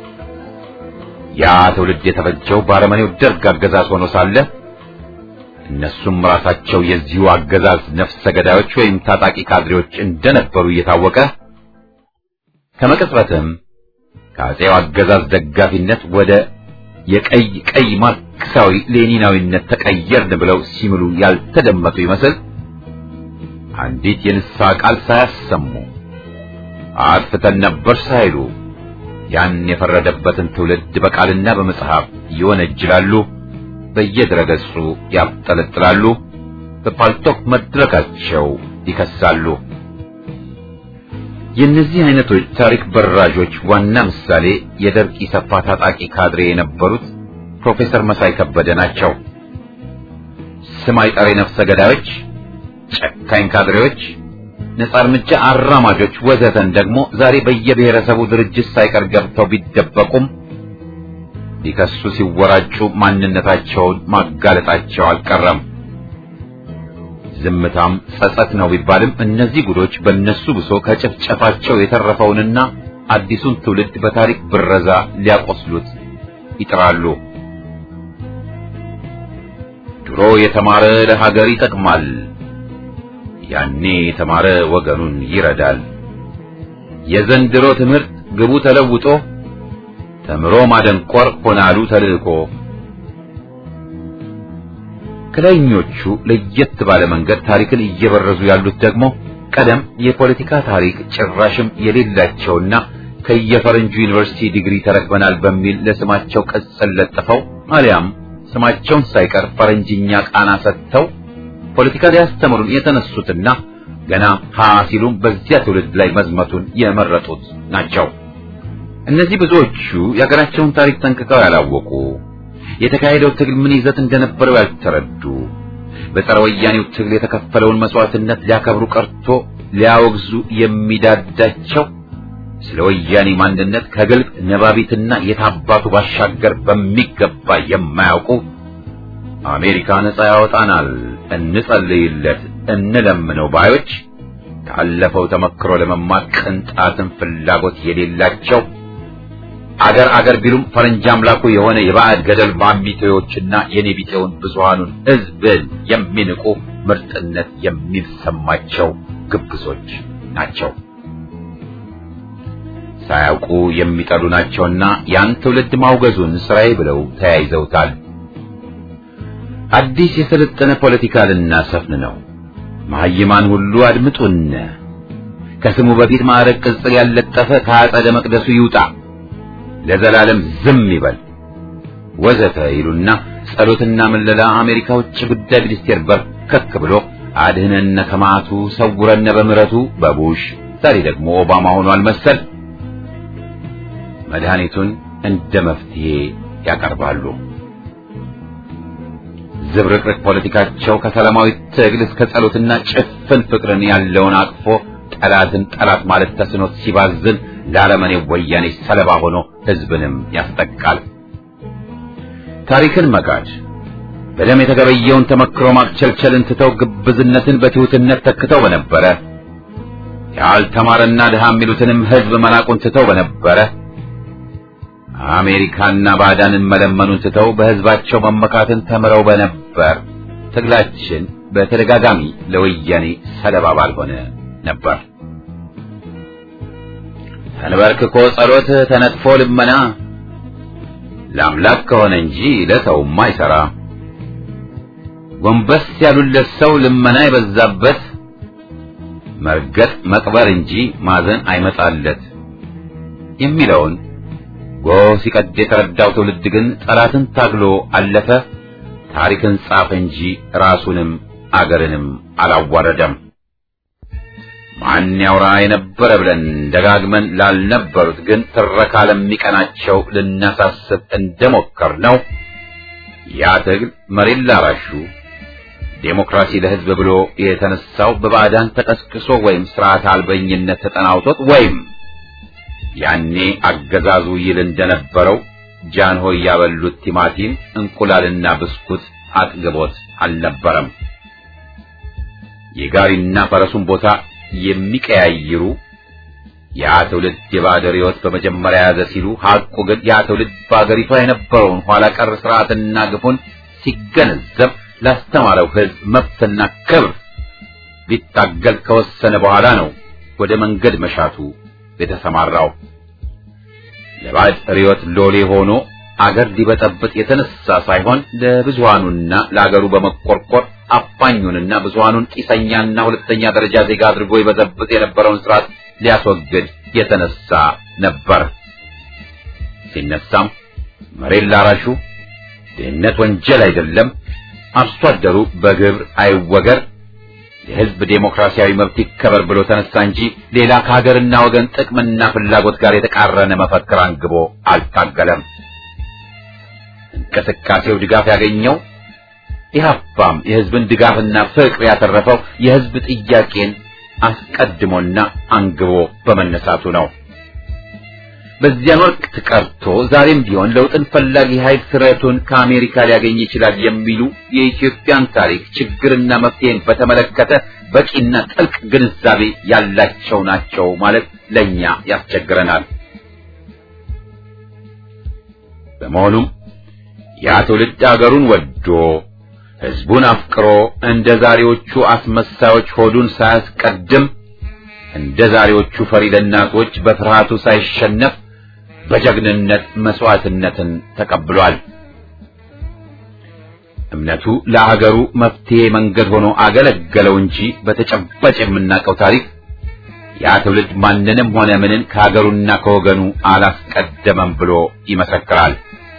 ያ ትውልድ የተፈጀው በአረመኔው ደርግ አገዛዝ ሆኖ ሳለ እነሱም ራሳቸው የዚሁ አገዛዝ ነፍሰ ገዳዮች ወይም ታጣቂ ካድሬዎች እንደነበሩ እየታወቀ ከመቅጽበትም ከአጼው አገዛዝ ደጋፊነት ወደ የቀይ ቀይ ማርክሳዊ ሌኒናዊነት ተቀየርን ብለው ሲምሉ ያልተደመጡ ይመስል አንዲት የንስሐ ቃል ሳያሰሙ አጥፍተን ነበር ሳይሉ ያን የፈረደበትን ትውልድ በቃልና በመጽሐፍ ይወነጅላሉ፣ በየድረገጹ ያብጠለጥላሉ፣ በፓልቶክ መድረካቸው ይከሳሉ። የእነዚህ አይነቶች ታሪክ በራዦች ዋና ምሳሌ የደርግ ኢሰፓ ታጣቂ ካድሬ የነበሩት ፕሮፌሰር መሳይ ከበደ ናቸው። ስም አይጠሪ ነፍሰ ገዳዮች፣ ጨካኝ ካድሬዎች፣ ነጻ እርምጃ አራማጆች ወዘተን ደግሞ ዛሬ በየብሔረሰቡ ድርጅት ሳይቀር ገብተው ቢደበቁም ሊከሱ ሲወራጩ ማንነታቸውን ማጋለጣቸው አልቀረም። ዝምታም ጸጸት ነው ቢባልም እነዚህ ጉዶች በእነሱ ብሶ ከጭፍጨፋቸው የተረፈውንና አዲሱን ትውልድ በታሪክ ብረዛ ሊያቆስሉት ይጥራሉ። ድሮ የተማረ ለሀገር ይጠቅማል፣ ያኔ የተማረ ወገኑን ይረዳል። የዘንድሮ ትምህርት ግቡ ተለውጦ ተምሮ ማደንቆር ሆናሉ ተልእኮ። ከላይኞቹ ለየት ባለ መንገድ ታሪክን እየበረዙ ያሉት ደግሞ ቀደም የፖለቲካ ታሪክ ጭራሽም የሌላቸውና ከየፈረንጁ ዩኒቨርሲቲ ዲግሪ ተረክበናል በሚል ለስማቸው ቅጽል ለጥፈው አሊያም ስማቸውን ሳይቀር ፈረንጅኛ ቃና ሰጥተው ፖለቲካ ሊያስተምሩን የተነሱትና ገና ሀ ሲሉም በዚያ ትውልድ ላይ መዝመቱን የመረጡት ናቸው። እነዚህ ብዙዎቹ የሀገራቸውን ታሪክ ጠንቅቀው ያላወቁ፣ የተካሄደው ትግል ምን ይዘት እንደነበረው ያልተረዱ፣ በጸረ ወያኔው ትግል የተከፈለውን መስዋዕትነት ሊያከብሩ ቀርቶ ሊያወግዙ የሚዳዳቸው ስለ ወያኔ ማንነት ከግልጽ ነባቢትና የታባቱ ባሻገር በሚገባ የማያውቁ አሜሪካ ነጻ ያወጣናል፣ እንጸልይለት፣ እንለምነው ባዮች ካለፈው ተመክሮ ለመማር ቅንጣትን ፍላጎት የሌላቸው አገር አገር ቢሉም ፈረንጅ አምላኩ የሆነ የባዕድ ገደል ማሚቴዎችና የኔቢጤውን ብዙሃኑን ሕዝብን የሚንቁ ምርጥነት የሚሰማቸው ግብዞች ናቸው። ሳያውቁ የሚጠሉ ናቸውና ያን ትውልድ ማውገዙን ስራዬ ብለው ተያይዘውታል። አዲስ የሰለጠነ ፖለቲካ ልናሰፍን ነው። መሐይማን ሁሉ አድምጡን። ከስሙ በፊት ማዕረግ ቅጽል ያለጠፈ ከአጸደ መቅደሱ ይውጣ፣ ለዘላለም ዝም ይበል ወዘተ ይሉና ጸሎትና ምለላ አሜሪካ ውጭ ጉዳይ ሚኒስቴር በርከክ ብሎ አድህነነ ከማቱ ሰውረነ በምሕረቱ በቡሽ ዛሬ ደግሞ ኦባማ ሆኗል መሰል መድኃኒቱን እንደ መፍትሄ ያቀርባሉ። ዝብርቅርቅ ፖለቲካቸው ከሰላማዊ ትግል እስከ ጸሎትና ጭፍን ፍቅርን ያለውን አቅፎ ጠላትን ጠላት ማለት ተስኖት ሲባዝን ለአረመኔ ወያኔ ሰለባ ሆኖ ሕዝብንም ያስጠቃል። ታሪክን መካድ በደም የተገበየውን ተመክሮ ማክቸልቸልን ትተው ግብዝነትን በትሑትነት ተክተው በነበረ ያልተማረና ድሃ የሚሉትንም ሕዝብ መናቁን ትተው በነበረ አሜሪካና ባዕዳንን መለመኑን ትተው በሕዝባቸው መመካትን ተምረው በነበር ትግላችን በተደጋጋሚ ለወያኔ ሰለባ ባልሆነ ነበር። ተንበርክኮ ጸሎት ተነጥፎ ልመና ለአምላክ ከሆነ እንጂ ለሰውማ አይሠራ። ጎንበስ ያሉለት ሰው ልመና የበዛበት መርገጥ መቅበር እንጂ ማዘን አይመጣለት የሚለውን ጎህ ሲቀድ የተረዳው ትውልድ ግን ጠላትን ታግሎ አለፈ። ታሪክን ጻፈ እንጂ ራሱንም አገርንም አላዋረደም። ማን ያውራ የነበረ ብለን ደጋግመን ላልነበሩት ግን ትረካ ለሚቀናቸው ልናሳስብ እንደሞከር ነው። ያ ትግል መሬት ላራሹ ዴሞክራሲ ለሕዝብ ብሎ የተነሳው በባዕዳን ተቀስቅሶ ወይም ስርዓት አልበኝነት ተጠናውቶት ወይም ያኔ አገዛዙ ይል እንደነበረው ጃንሆይ ያበሉት ቲማቲም እንቁላልና ብስኩት አጥግቦት አልነበረም። የጋሪና ፈረሱን ቦታ የሚቀያይሩ ያ ትውልድ የባዕድ ሕይወት በመጀመሪያ ያዘ ሲሉ ሐቁ ግን ያ ትውልድ በአገሪቷ የነበረውን ኋላ ቀር ስርዓትና ግፉን ሲገነዘብ ላስተማረው ሕዝብ መብትና ክብር ሊታገል ከወሰነ በኋላ ነው ወደ መንገድ መሻቱ የተሰማራው። ለባዕድ ርዕዮት ሎሌ ሆኖ አገር ሊበጠብጥ የተነሳ ሳይሆን ለብዙሃኑና ለአገሩ በመቆርቆር አፋኙንና ብዙሃኑን ጢሰኛና ሁለተኛ ደረጃ ዜጋ አድርጎ ይበዘብጥ የነበረውን ስርዓት ሊያስወግድ የተነሳ ነበር። ሲነሳም መሬት ላራሹ ድህነት ወንጀል አይደለም፣ አርሶ አደሩ በግብር አይወገር፣ የሕዝብ ዴሞክራሲያዊ መብት ይከበር ብሎ ተነሳ እንጂ ሌላ ከሀገርና ወገን ጥቅምና ፍላጎት ጋር የተቃረነ መፈክር አንግቦ አልታገለም። እንቅስቃሴው ድጋፍ ያገኘው ኢህአፓም የህዝብን ድጋፍና ፍቅር ያተረፈው የህዝብ ጥያቄን አስቀድሞና አንግቦ በመነሳቱ ነው። በዚያን ወቅት ቀርቶ ዛሬም ቢሆን ለውጥን ፈላጊ ኃይል ስረቱን ከአሜሪካ ሊያገኝ ይችላል የሚሉ የኢትዮጵያን ታሪክ ችግርና መፍትሄን በተመለከተ በቂና ጥልቅ ግንዛቤ ያላቸው ናቸው ማለት ለኛ ያስቸግረናል። በመሆኑም ያ ትውልድ አገሩን ወዶ ህዝቡን አፍቅሮ እንደ ዛሬዎቹ አስመሳዮች ሆዱን ሳያስቀድም እንደ ዛሬዎቹ ፈሪ ለናቶች በፍርሃቱ ሳይሸነፍ በጀግንነት መስዋዕትነትን ተቀብሏል። እምነቱ ለአገሩ መፍትሄ መንገድ ሆኖ አገለገለው እንጂ በተጨባጭ የምናውቀው ታሪክ ያ ትውልድ ማንንም ሆነ ምንን ከሀገሩና ከወገኑ አላስቀደመም ብሎ ይመሰክራል።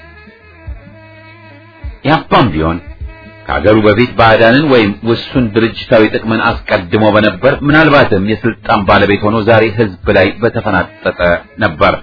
ያፓም ቢሆን ከሀገሩ በፊት ባዕዳንን ወይም ውሱን ድርጅታዊ ጥቅምን አስቀድሞ በነበር ምናልባትም የስልጣን ባለቤት ሆኖ ዛሬ ህዝብ ላይ በተፈናጠጠ ነበር።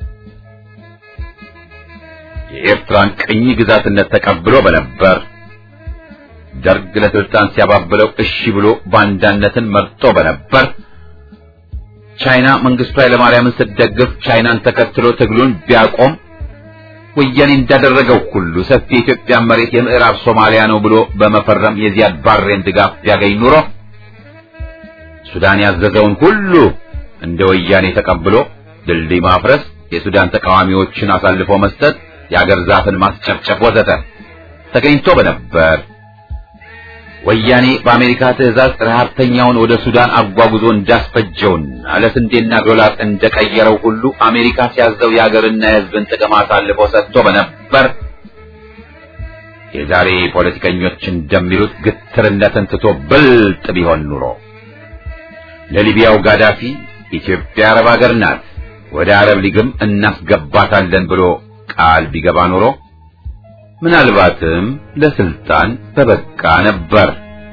የኤርትራን ቅኝ ግዛትነት ተቀብሎ በነበር ደርግ ለስልጣን ሲያባብለው እሺ ብሎ ባንዳነትን መርጦ በነበር ቻይና መንግስቱ ኃይለማርያምን ስትደግፍ ቻይናን ተከትሎ ትግሉን ቢያቆም ወያኔ እንዳደረገው ሁሉ ሰፊ የኢትዮጵያ መሬት የምዕራብ ሶማሊያ ነው ብሎ በመፈረም የዚያድ ባሬን ድጋፍ ቢያገኝ ኑሮ ሱዳን ያዘዘውን ሁሉ እንደ ወያኔ ተቀብሎ ድልድይ ማፍረስ፣ የሱዳን ተቃዋሚዎችን አሳልፎ መስጠት፣ የአገር ዛፍን ማስጨፍጨፍ ወዘተ ተገኝቶ በነበር ወያኔ በአሜሪካ ትዕዛዝ ረሃብተኛውን ወደ ሱዳን አጓጉዞ እንዳስፈጀውና ለስንዴና ዶላር እንደቀየረው ሁሉ አሜሪካ ሲያዘው የአገርና የሕዝብን ጥቅም አሳልፎ ሰጥቶ በነበር የዛሬ ፖለቲከኞች እንደሚሉት ግትርነትን ትቶ ብልጥ ቢሆን ኑሮ ለሊቢያው ጋዳፊ ኢትዮጵያ አረብ ሀገር ናት፣ ወደ አረብ ሊግም እናስገባታለን ብሎ ቃል ቢገባ ኑሮ ምናልባትም ለስልጣን በበቃ ነበር።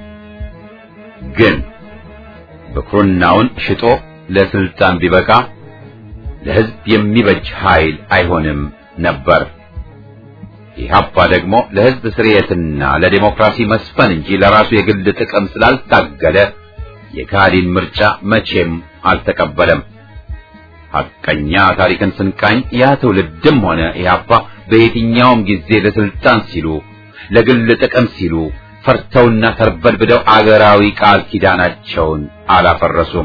ግን ብኩርናውን ሽጦ ለስልጣን ቢበቃ ለሕዝብ የሚበጅ ኃይል አይሆንም ነበር። ኢህአፓ ደግሞ ለሕዝብ ስርየትና ለዴሞክራሲ መስፈን እንጂ ለራሱ የግል ጥቅም ስላልታገለ የካህዲን ምርጫ መቼም አልተቀበለም። ሐቀኛ ታሪክን ስንቃኝ ያ ትውልድም ሆነ ኢህአፓ በየትኛውም ጊዜ ለስልጣን ሲሉ ለግል ጥቅም ሲሉ ፈርተውና ተርበድብደው አገራዊ ቃል ኪዳናቸውን አላፈረሱም።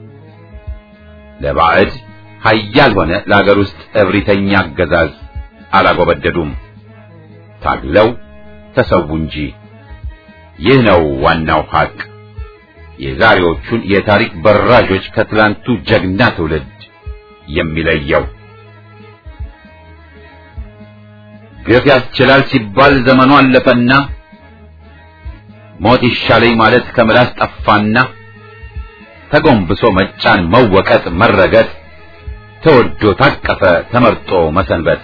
ለባዕድ ኃያል ሆነ ለአገር ውስጥ እብሪተኛ አገዛዝ አላጎበደዱም። ታግለው ተሰዉ እንጂ። ይህ ነው ዋናው ሐቅ የዛሬዎቹን የታሪክ በራዦች ከትላንቱ ጀግና ትውልድ የሚለየው። ግፍ ያስችላል ሲባል ዘመኑ አለፈና ሞት ይሻለኝ ማለት ከምላስ ጠፋና ተጎንብሶ መጫን፣ መወቀጥ፣ መረገጥ ተወዶ ታቀፈ ተመርጦ መሰንበት።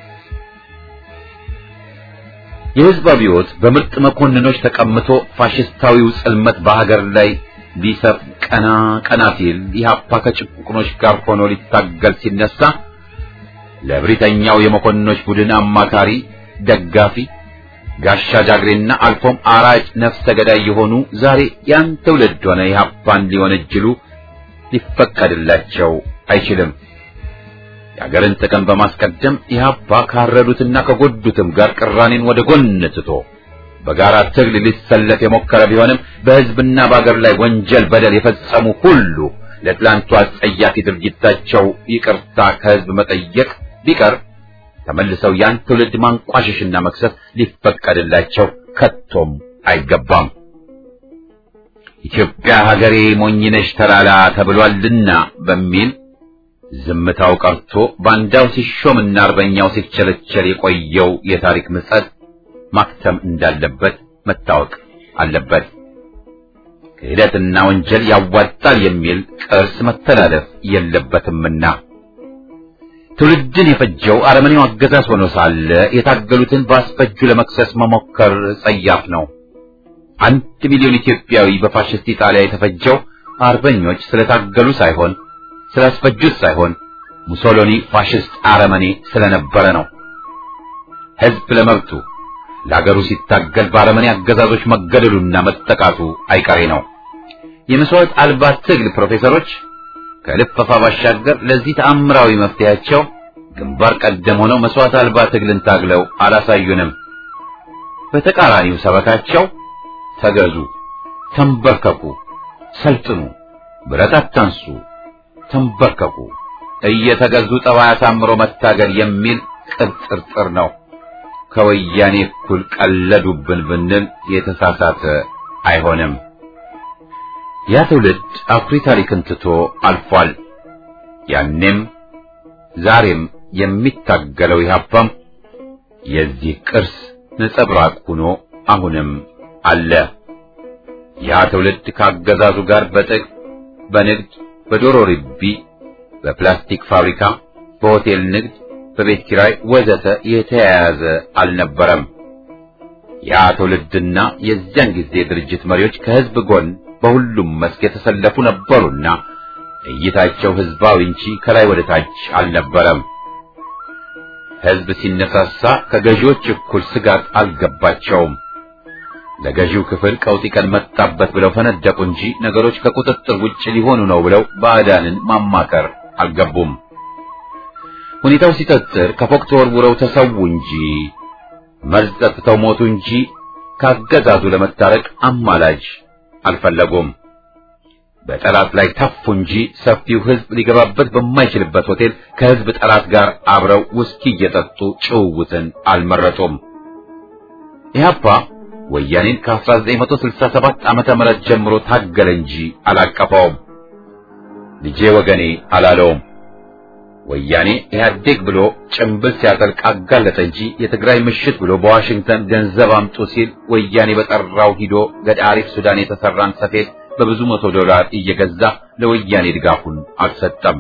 የሕዝብ አብዮት በምርጥ መኮንኖች ተቀምቶ ፋሽስታዊው ጽልመት በሀገር ላይ ሊሰፍ ቀና ቀና ሲል ኢህአፓ ከጭቁኖች ጋር ሆኖ ሊታገል ሲነሳ ለብሪተኛው የመኮንኖች ቡድን አማካሪ፣ ደጋፊ፣ ጋሻ ጃግሬና አልፎም አራጭ ነፍሰ ገዳይ የሆኑ ዛሬ ያን ትውልድ ሆነ ኢህአፓን ሊወነጅሉ ሊፈቀድላቸው አይችልም። የአገርን ጥቅም በማስቀደም ኢህአፓ ካረዱትና ከጎዱትም ጋር ቅራኔን ወደ ጎን ትቶ በጋራ ትግል ሊሰለፍ የሞከረ ቢሆንም በሕዝብና በአገር ላይ ወንጀል፣ በደል የፈጸሙ ሁሉ ለትላንቱ አጸያፊ ድርጊታቸው ይቅርታ ከሕዝብ መጠየቅ ቢቀር ተመልሰው ያን ትውልድ ማንቋሸሽና መክሰስ ሊፈቀድላቸው ከቶም አይገባም። ኢትዮጵያ ሀገሬ ሞኝነሽ ተላላ ተብሏልና በሚል ዝምታው ቀርቶ ባንዳው ሲሾምና አርበኛው ሲቸለቸል የቆየው የታሪክ ምጸት ማክተም እንዳለበት መታወቅ አለበት። ክህደትና ወንጀል ያዋጣል የሚል ቅርስ መተላለፍ የለበትምና ትውልድን የፈጀው አረመኔው አገዛዝ ሆኖ ሳለ የታገሉትን በአስፈጁ ለመክሰስ መሞከር ጸያፍ ነው። አንድ ሚሊዮን ኢትዮጵያዊ በፋሽስት ኢጣሊያ የተፈጀው አርበኞች ስለታገሉ ሳይሆን ስላስፈጁት ሳይሆን ሙሶሎኒ ፋሽስት አረመኔ ስለነበረ ነው። ሕዝብ ለመብቱ ለአገሩ ሲታገል በአረመኔ አገዛዞች መገደሉና መጠቃቱ አይቀሬ ነው። የመስዋዕት አልባ ትግል ፕሮፌሰሮች ከልፈፋ ባሻገር ለዚህ ተአምራዊ መፍትሄያቸው ግንባር ቀደም ሆነው መስዋዕት አልባ ትግልን ታግለው አላሳዩንም። በተቃራኒው ሰበካቸው ተገዙ፣ ተንበርከኩ፣ ሰልጥኑ፣ ብረት አታንሱ፣ ተንበርከኩ፣ እየተገዙ ጠባይ አሳምሮ መታገል የሚል ቅጥርጥር ነው። ከወያኔ እኩል ቀለዱብን ብንል የተሳሳተ አይሆንም። ያ ትውልድ አኩሪ ታሪክን ትቶ አልፏል። ያኔም ዛሬም የሚታገለው ኢህአፓም የዚህ ቅርስ ነጸብራቅ ሆኖ አሁንም አለ። ያ ትውልድ ከአገዛዙ ጋር በጥቅ በንግድ በዶሮ ርቢ፣ በፕላስቲክ ፋብሪካ፣ በሆቴል ንግድ፣ በቤት ኪራይ ወዘተ የተያያዘ አልነበረም። ያ ትውልድና የዚያን ጊዜ ድርጅት መሪዎች ከህዝብ ጎን በሁሉም መስክ የተሰለፉ ነበሩና እይታቸው ህዝባዊ እንጂ ከላይ ወደ ታች አልነበረም። ህዝብ ሲነሳሳ ከገዢዎች እኩል ስጋት አልገባቸውም። ለገዢው ክፍል ቀውጢ ቀን መጣበት ብለው ፈነደቁ እንጂ ነገሮች ከቁጥጥር ውጭ ሊሆኑ ነው ብለው ባዕዳንን ማማከር አልገቡም። ሁኔታው ሲጠጥር ከፎቅ ተወርውረው ተሰዉ እንጂ መርዝ ጠጥተው ሞቱ እንጂ ካገዛዙ ለመታረቅ አማላጅ አልፈለጉም። በጠላት ላይ ተፉ እንጂ ሰፊው ህዝብ ሊገባበት በማይችልበት ሆቴል ከህዝብ ጠላት ጋር አብረው ውስኪ እየጠጡ ጭውውትን አልመረጡም። ኢህአፓ ወያኔን ከ1967 ዓመተ ምህረት ጀምሮ ታገለ እንጂ አላቀፈውም። ልጄ ወገኔ አላለውም። ወያኔ ኢህአዴግ ብሎ ጭምብል ሲያጠልቅ አጋለጠ እንጂ የትግራይ ምሽት ብሎ በዋሽንግተን ገንዘብ አምጡ ሲል ወያኔ በጠራው ሂዶ ገዳሪፍ ሱዳን የተሰራን ሰፌድ በብዙ መቶ ዶላር እየገዛ ለወያኔ ድጋፉን አልሰጠም።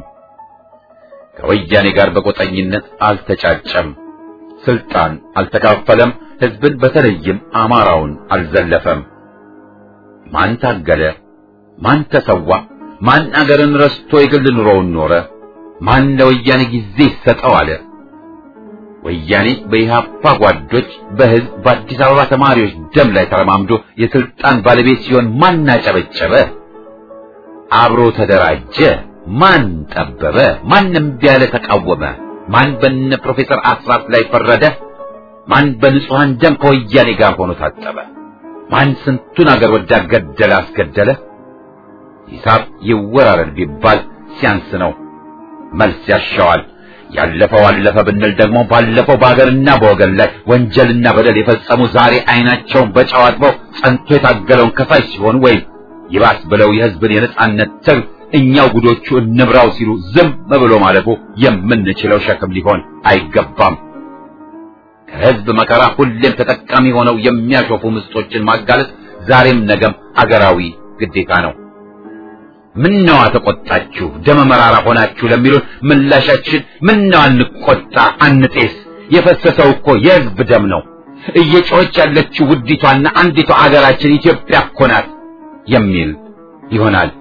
ከወያኔ ጋር በቆጠኝነት አልተጫጨም። ስልጣን አልተካፈለም። ህዝብን በተለይም አማራውን አልዘለፈም። ማን ታገለ? ማን ተሰዋ? ማን አገርን ረስቶ የግል ኑሮውን ኖረ? ማን ለወያኔ ጊዜ ይሰጠው አለ? ወያኔ በኢህአፓ ጓዶች በህዝብ በአዲስ አበባ ተማሪዎች ደም ላይ ተረማምዶ የስልጣን ባለቤት ሲሆን ማን አጨበጨበ? አብሮ ተደራጀ? ማን ጠበበ? ማንም ቢያለ ተቃወመ? ማን በነ ፕሮፌሰር አስራት ላይ ፈረደ? ማን በንጹሃን ደም ከወያኔ ጋር ሆኖ ታጠበ? ማን ስንቱን አገር ወዳድ ገደለ አስገደለ? ሂሳብ ይወራረድ ቢባል ሲያንስ ነው። መልስ ያሻዋል። ያለፈው አለፈ ብንል ደግሞ ባለፈው በሀገርና በወገን ላይ ወንጀልና በደል የፈጸሙ ዛሬ አይናቸውን በጨው አጥበው ጸንቶ የታገለውን ከሳሽ ሲሆን ወይም ይባስ ብለው የህዝብን የነጻነት ትግል እኛው ጉዶቹ እንብራው ሲሉ ዝም ብሎ ማለፉ የምንችለው ሸክም ሊሆን አይገባም። ከህዝብ መከራ ሁሌም ተጠቃሚ ሆነው የሚያሾፉ ምስጦችን ማጋለጥ ዛሬም ነገም አገራዊ ግዴታ ነው። ምነዋ ተቆጣችሁ ደመ መራራ ሆናችሁ ለሚሉን ምላሻችን ምነው አንቆጣ አንጤስ፣ የፈሰሰው እኮ የህዝብ ደም ነው። እየጮኸች ያለችው ውዲቷና አንዲቷ አገራችን ኢትዮጵያ እኮ ናት የሚል ይሆናል።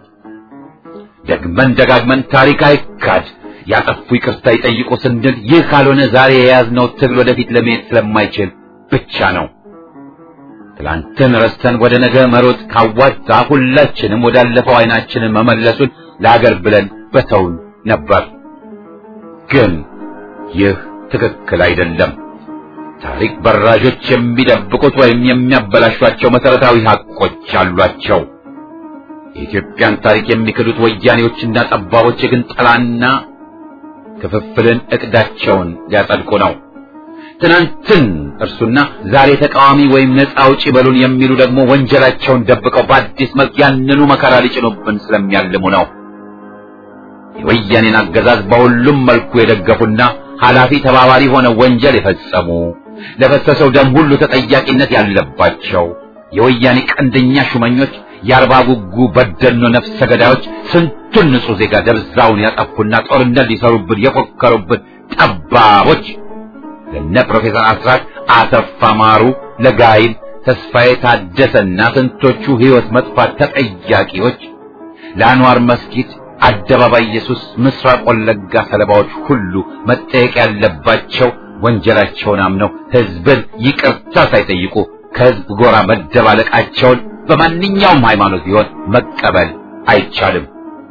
ደግመን ደጋግመን ታሪክ አይካድ፣ ያጠፉ ይቅርታ ይጠይቁ ስንል ይህ ካልሆነ ዛሬ የያዝነው ትግል ወደፊት ለመሄድ ስለማይችል ብቻ ነው። ትላንትን ረስተን ወደ ነገ መሮጥ ካዋጣ ሁላችንም ወዳለፈው አይናችንን መመለሱን ለአገር ብለን በተውን ነበር። ግን ይህ ትክክል አይደለም። ታሪክ በራዦች የሚደብቁት ወይም የሚያበላሿቸው መሰረታዊ ሀቆች አሏቸው። የኢትዮጵያን ታሪክ የሚክዱት ወያኔዎችና ጠባቦች ግን ጥላና ክፍፍልን እቅዳቸውን ሊያጸድቁ ነው። ትናንትን እርሱና ዛሬ ተቃዋሚ ወይም ነፃ አውጪ በሉን የሚሉ ደግሞ ወንጀላቸውን ደብቀው በአዲስ መልክ ያንኑ መከራ ሊጭኑብን ስለሚያልሙ ነው። የወያኔን አገዛዝ በሁሉም መልኩ የደገፉና ኃላፊ ተባባሪ ሆነው ወንጀል የፈጸሙ ለፈሰሰው ደም ሁሉ ተጠያቂነት ያለባቸው የወያኔ ቀንደኛ ሹመኞች የአርባ ጉጉ በደኖ ነፍሰ ገዳዮች ስንቱን ንጹሕ ዜጋ ደብዛውን ያጠፉና ጦርነት ሊሰሩብን የፎከሩብን ጠባቦች ለነ ፕሮፌሰር አስራት አሰፋ ማሩ፣ ለጋይል ተስፋዬ ታደሰና ስንቶቹ ሕይወት መጥፋት ተጠያቂዎች ለአንዋር መስጊድ አደባባይ ኢየሱስ ምስራቅ ወለጋ ሰለባዎች ሁሉ መጠየቅ ያለባቸው ወንጀላቸውን አምነው ሕዝብን ይቅርታ ሳይጠይቁ ከሕዝብ ጎራ መደባለቃቸውን በማንኛውም ሃይማኖት ቢሆን መቀበል አይቻልም።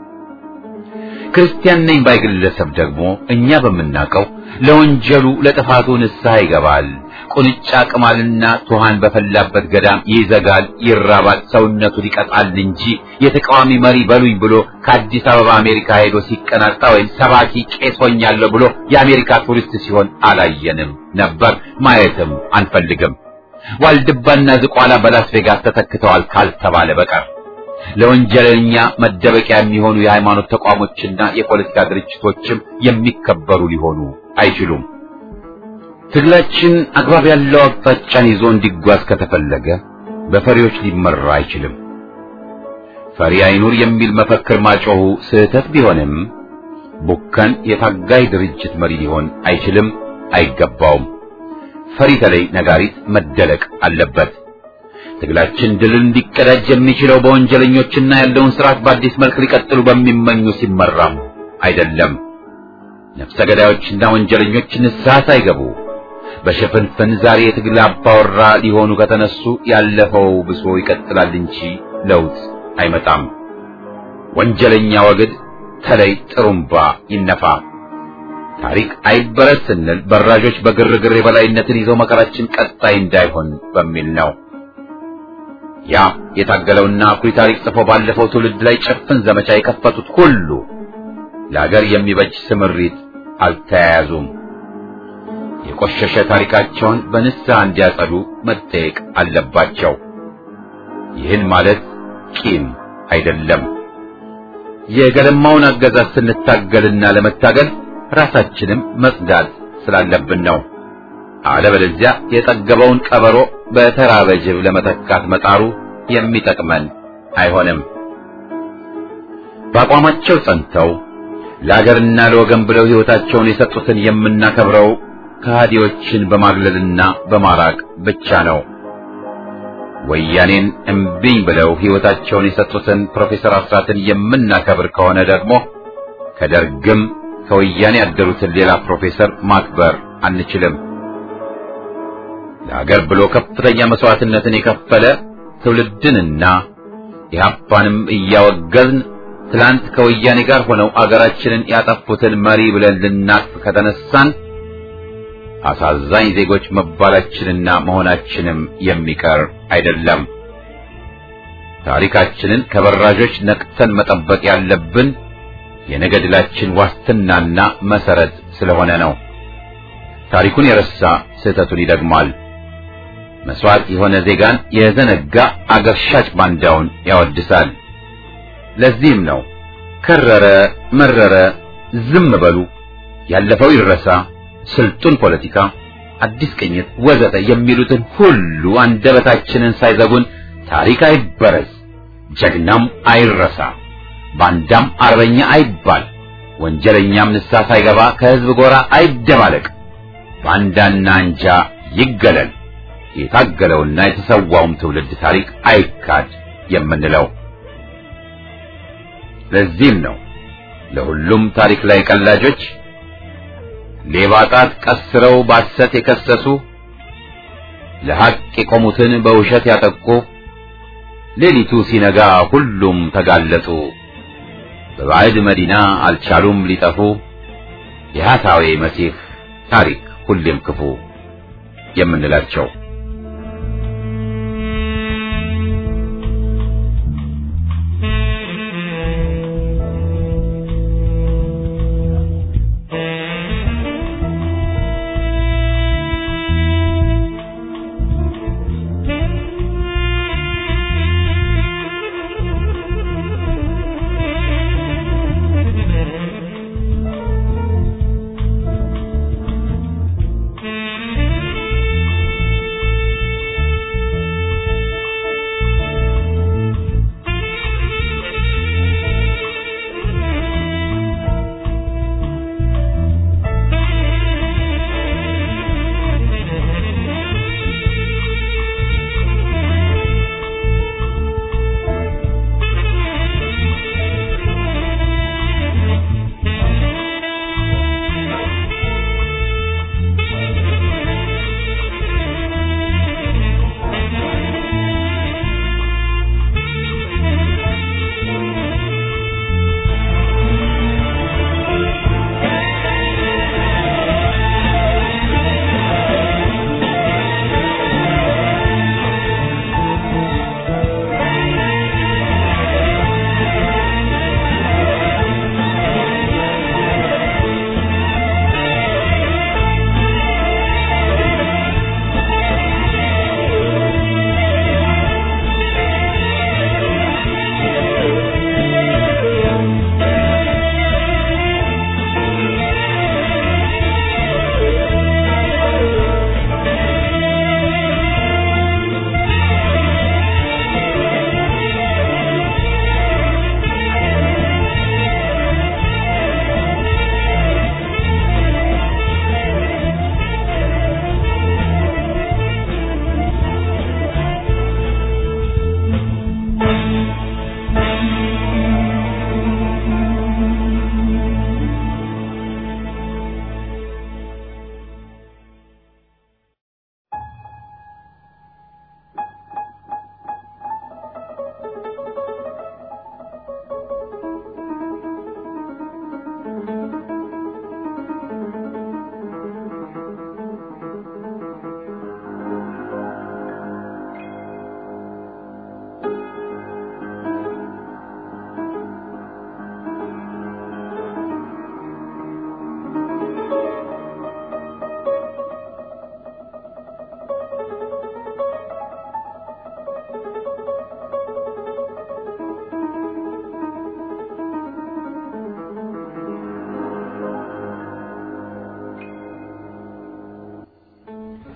ክርስቲያን ነኝ ባይ ግለሰብ ደግሞ እኛ በምናውቀው ለወንጀሉ ለጥፋቱ ንስሐ ይገባል። ቁንጫ ቅማልና ቱሃን በፈላበት ገዳም ይዘጋል፣ ይራባል፣ ሰውነቱን ይቀጣል እንጂ የተቃዋሚ መሪ በሉኝ ብሎ ከአዲስ አበባ አሜሪካ ሄዶ ሲቀናጣ ወይም ሰባኪ ቄስ ሆኛለሁ ብሎ የአሜሪካ ቱሪስት ሲሆን አላየንም ነበር፣ ማየትም አንፈልግም። ዋልድባና ዝቋላ በላስ ቬጋስ ተተክተዋል ካልተባለ በቀር ለወንጀለኛ መደበቂያ የሚሆኑ የሃይማኖት ተቋሞችና የፖለቲካ ድርጅቶችም የሚከበሩ ሊሆኑ አይችሉም። ትግላችን አግባብ ያለው አቅጣጫን ይዞ እንዲጓዝ ከተፈለገ በፈሪዎች ሊመራ አይችልም። ፈሪ አይኑር የሚል መፈክር ማጮሁ ስህተት ቢሆንም ቡከን የታጋይ ድርጅት መሪ ሊሆን አይችልም፣ አይገባውም። ፈሪ ተለይ ነጋሪት መደለቅ አለበት። ትግላችን ድል እንዲቀዳጅ የሚችለው በወንጀለኞችና ያለውን ስርዓት በአዲስ መልክ ሊቀጥሉ በሚመኙ ሲመራም አይደለም። ነፍሰ ገዳዮችና ወንጀለኞች ንስሐ ሳይገቡ በሽፍንፍን ዛሬ የትግል አባወራ ሊሆኑ ከተነሱ ያለፈው ብሶ ይቀጥላል እንጂ ለውጥ አይመጣም። ወንጀለኛ ወግድ ተለይ ጥሩምባ ይነፋ። ታሪክ አይበረስ ስንል በራዦች በግርግር የበላይነትን ይዘው መከራችን ቀጣይ እንዳይሆን በሚል ነው። ያ የታገለውና አኩሪ ታሪክ ጽፎ ባለፈው ትውልድ ላይ ጭፍን ዘመቻ የከፈቱት ሁሉ ለአገር የሚበጅ ስምሪት አልተያያዙም። የቆሸሸ ታሪካቸውን በንስሐ እንዲያጸዱ መጠየቅ አለባቸው። ይህን ማለት ቂም አይደለም። የገለማውን አገዛዝ ስንታገልና ለመታገል ራሳችንም መጽዳት ስላለብን ነው። አለበለዚያ የጠገበውን ቀበሮ በተራበ ጅብ ለመተካት መጣሩ የሚጠቅመን አይሆንም። በአቋማቸው ጸንተው ለአገርና ለወገን ብለው ሕይወታቸውን የሰጡትን የምናከብረው ከሃዲዎችን በማግለልና በማራቅ ብቻ ነው። ወያኔን እምቢኝ ብለው ሕይወታቸውን የሰጡትን ፕሮፌሰር አስራትን የምናከብር ከሆነ ደግሞ ከደርግም ከወያኔ ያደሩትን ሌላ ፕሮፌሰር ማክበር አንችልም። ለሀገር ብሎ ከፍተኛ መስዋዕትነትን የከፈለ ትውልድንና ኢህአፓንም እያወገዝን ትላንት ከወያኔ ጋር ሆነው አገራችንን ያጠፉትን መሪ ብለን ልናቅፍ ከተነሳን አሳዛኝ ዜጎች መባላችንና መሆናችንም የሚቀር አይደለም። ታሪካችንን ከበራዦች ነቅተን መጠበቅ ያለብን የነገ ድላችን ዋስትናና መሰረት ስለሆነ ነው። ታሪኩን የረሳ ስህተቱን ይደግማል። መስዋዕት የሆነ ዜጋን የዘነጋ አገር ሻጭ ባንዳውን ያወድሳል። ለዚህም ነው ከረረ መረረ ዝም በሉ፣ ያለፈው ይረሳ፣ ስልጡን ፖለቲካ፣ አዲስ ቅኝት ወዘተ የሚሉትን ሁሉ አንደበታችንን ሳይዘጉን ታሪክ አይበረዝ፣ ጀግናም አይረሳ፣ ባንዳም አርበኛ አይባል፣ ወንጀለኛም ንስሐ ሳይገባ ከህዝብ ጎራ አይደባለቅ፣ ባንዳና አንጃ ይገለል፣ የታገለውና የተሰዋውም ትውልድ ታሪክ አይካድ የምንለው። ለዚህም ነው ለሁሉም ታሪክ ላይ ቀላጆች ሌባ ጣት ቀስረው ባሰት የከሰሱ ለሐቅ የቆሙትን በውሸት ያጠቁ ሌሊቱ ሲነጋ ሁሉም ተጋለጡ በባዕድ መዲና አልቻሉም ሊጠፉ የሐሳዌ መሲህ ታሪክ ሁሌም ክፉ የምንላቸው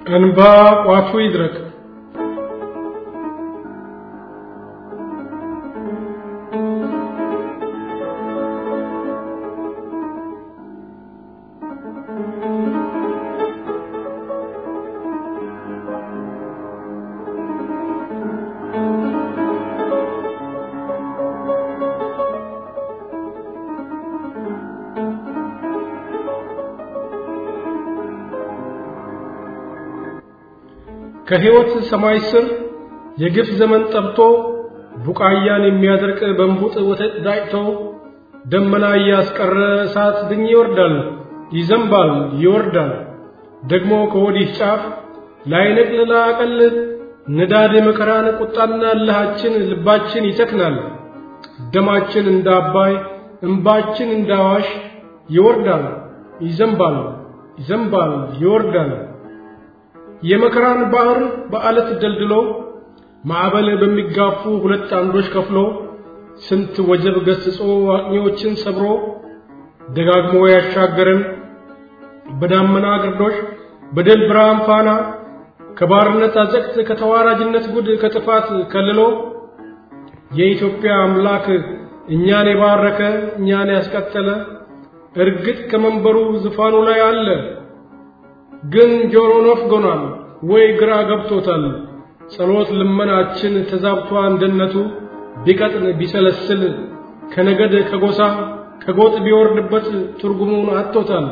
እንባ ቋቱ ይድረቅ። ከሕይወት ሰማይ ስር የግፍ ዘመን ጠብቶ ቡቃያን የሚያደርቅ በንቡጥ ወተት ዳጭቶ ደመና እያስቀረ እሳት ድኝ ይወርዳል፣ ይዘንባል፣ ይወርዳል። ደግሞ ከወዲህ ጫፍ ላይነቅል ላቀል ንዳድ መከራን ቁጣና እልሃችን ልባችን ይተክናል። ደማችን እንደ አባይ እንባችን እንደ አዋሽ ይወርዳል፣ ይዘንባል፣ ይዘንባል፣ ይወርዳል። የመከራን ባህር በአለት ደልድሎ ማዕበል በሚጋፉ ሁለት አምዶች ከፍሎ ስንት ወጀብ ገስጾ አቅኞችን ሰብሮ ደጋግሞ ያሻገረን በዳመና ግርዶሽ በድል ብርሃን ፋና ከባርነት አዘቅት ከተዋራጅነት ጉድ ከጥፋት ከልሎ የኢትዮጵያ አምላክ እኛን የባረከ እኛን ያስቀጠለ እርግጥ ከመንበሩ ዙፋኑ ላይ አለ። ግን ጆሮ ነፍጎናል ወይ ግራ ገብቶታል። ጸሎት ልመናችን ተዛብቷ እንደነቱ ቢቀጥን ቢሰለስል ከነገድ ከጎሳ ከጎጥ ቢወርድበት ትርጉሙን አጥቶታል።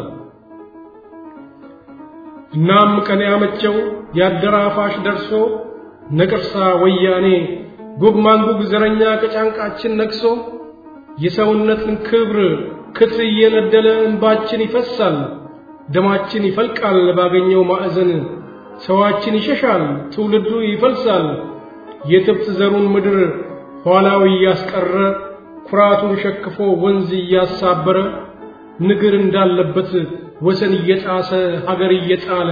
እናም ቀን ያመቸው ያደራፋሽ ደርሶ ነቅርሳ ወያኔ ጉግ ማንጉግ ዘረኛ ከጫንቃችን ነቅሶ የሰውነትን ክብር ክትር እየነደለ እንባችን ይፈሳል፣ ደማችን ይፈልቃል ባገኘው ማዕዘን ሰዋችን ይሸሻል፣ ትውልዱ ይፈልሳል። የትብት ዘሩን ምድር ኋላው እያስቀረ ኩራቱን ሸክፎ ወንዝ እያሳበረ ንግር እንዳለበት ወሰን እየጣሰ ሀገር እየጣለ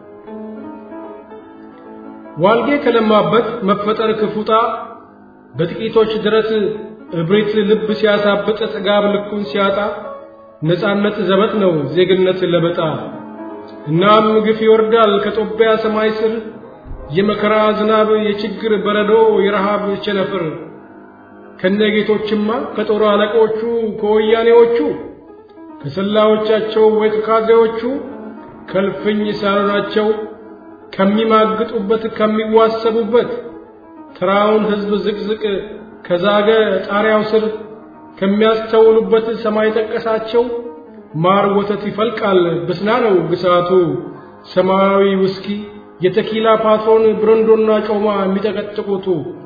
ዋልጌ ከለማበት መፈጠር ክፉጣ በጥቂቶች ድረት እብሪት ልብ ሲያሳብጥ ጥጋብ ልኩን ሲያጣ ነፃነት ዘበት ነው ዜግነት ለበጣ እናም ግፍ ይወርዳል ከጦቢያ ሰማይ ስር የመከራ ዝናብ የችግር በረዶ የረሃብ ቸነፍር ከነጌቶችማ ከጦር አለቆቹ ከወያኔዎቹ ከሰላዮቻቸው ወይ ከካድሬዎቹ ከልፍኝ ሳሎናቸው ከሚማግጡበት ከሚዋሰቡበት ተራውን ሕዝብ ዝቅዝቅ ከዛገ ጣሪያው ስር ከሚያስተውሉበት ሰማይ ጠቀሳቸው ማር ወተት ይፈልቃል ብስና ነው ግሳቱ ሰማያዊ ውስኪ የተኪላ ፓትሮን ብረንዶና ጮማ የሚጠቀጥቁቱ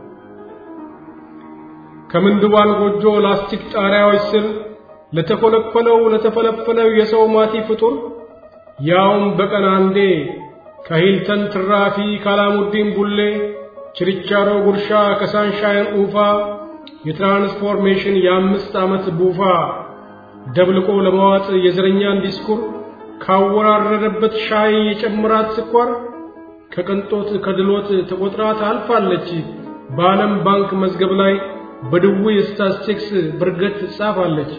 ከምንድባን ጎጆ ላስቲክ ጣሪያዎች ስር ለተኮለኮለው ለተፈለፈለው የሰው ማቲ ፍጡር ያውም በቀን አንዴ ከሂልተን ትራፊ ካላሙዲን ቡሌ ችርቻሮ ጉርሻ ከሳንሻይን ኡፋ የትራንስፎርሜሽን የአምስት ዓመት ቡፋ ደብልቆ ለመዋጥ የዘረኛን ዲስኩር ካወራረደበት ሻይ የጨምራት ስኳር ከቅንጦት ከድሎት ተቆጥራ ታልፋለች በዓለም ባንክ መዝገብ ላይ በድውይ ስታስቲክስ ብርገት ትጻፋለች።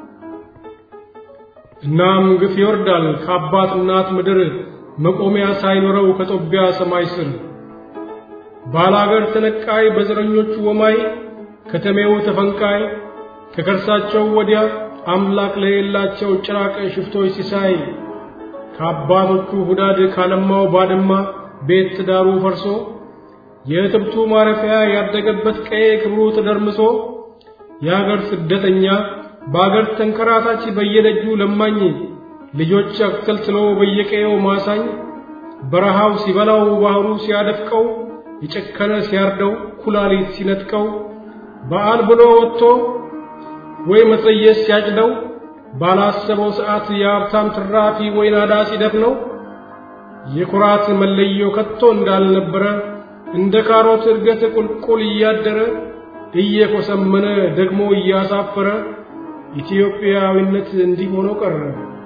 እናም ግፍ ይወርዳል ከአባት እናት ምድር መቆሚያ ሳይኖረው ከጦቢያ ሰማይ ስር ባላገር ተነቃይ በዘረኞቹ ወማይ ከተሜው ተፈንቃይ ከከርሳቸው ወዲያ አምላክ ለሌላቸው ጭራቅ ሽፍቶች ሲሳይ ከአባቶቹ ሁዳድ ካለማው ባድማ ቤት ትዳሩ ፈርሶ የእትብቱ ማረፊያ ያደገበት ቀዬ ክብሩ ተደርምሶ የአገር ስደተኛ በአገር ተንከራታች በየደጁ ለማኝ ልጆች አክተልትሎ በየቀየው ማሳኝ በረሃው ሲበላው ባህሩ ሲያደፍቀው የጨከነ ሲያርደው ኩላሊት ሲነጥቀው በዓል ብሎ ወጥቶ ወይ መጸየስ ሲያጭደው ባላሰበው ሰዓት የሀብታም ትራፊ ወይ ናዳ ሲደፍነው የኩራት መለዮ ከቶ እንዳልነበረ እንደ ካሮት እድገት ቁልቁል እያደረ እየኮሰመነ ደግሞ እያሳፈረ ኢትዮጵያዊነት እንዲህ ሆኖ ቀረ።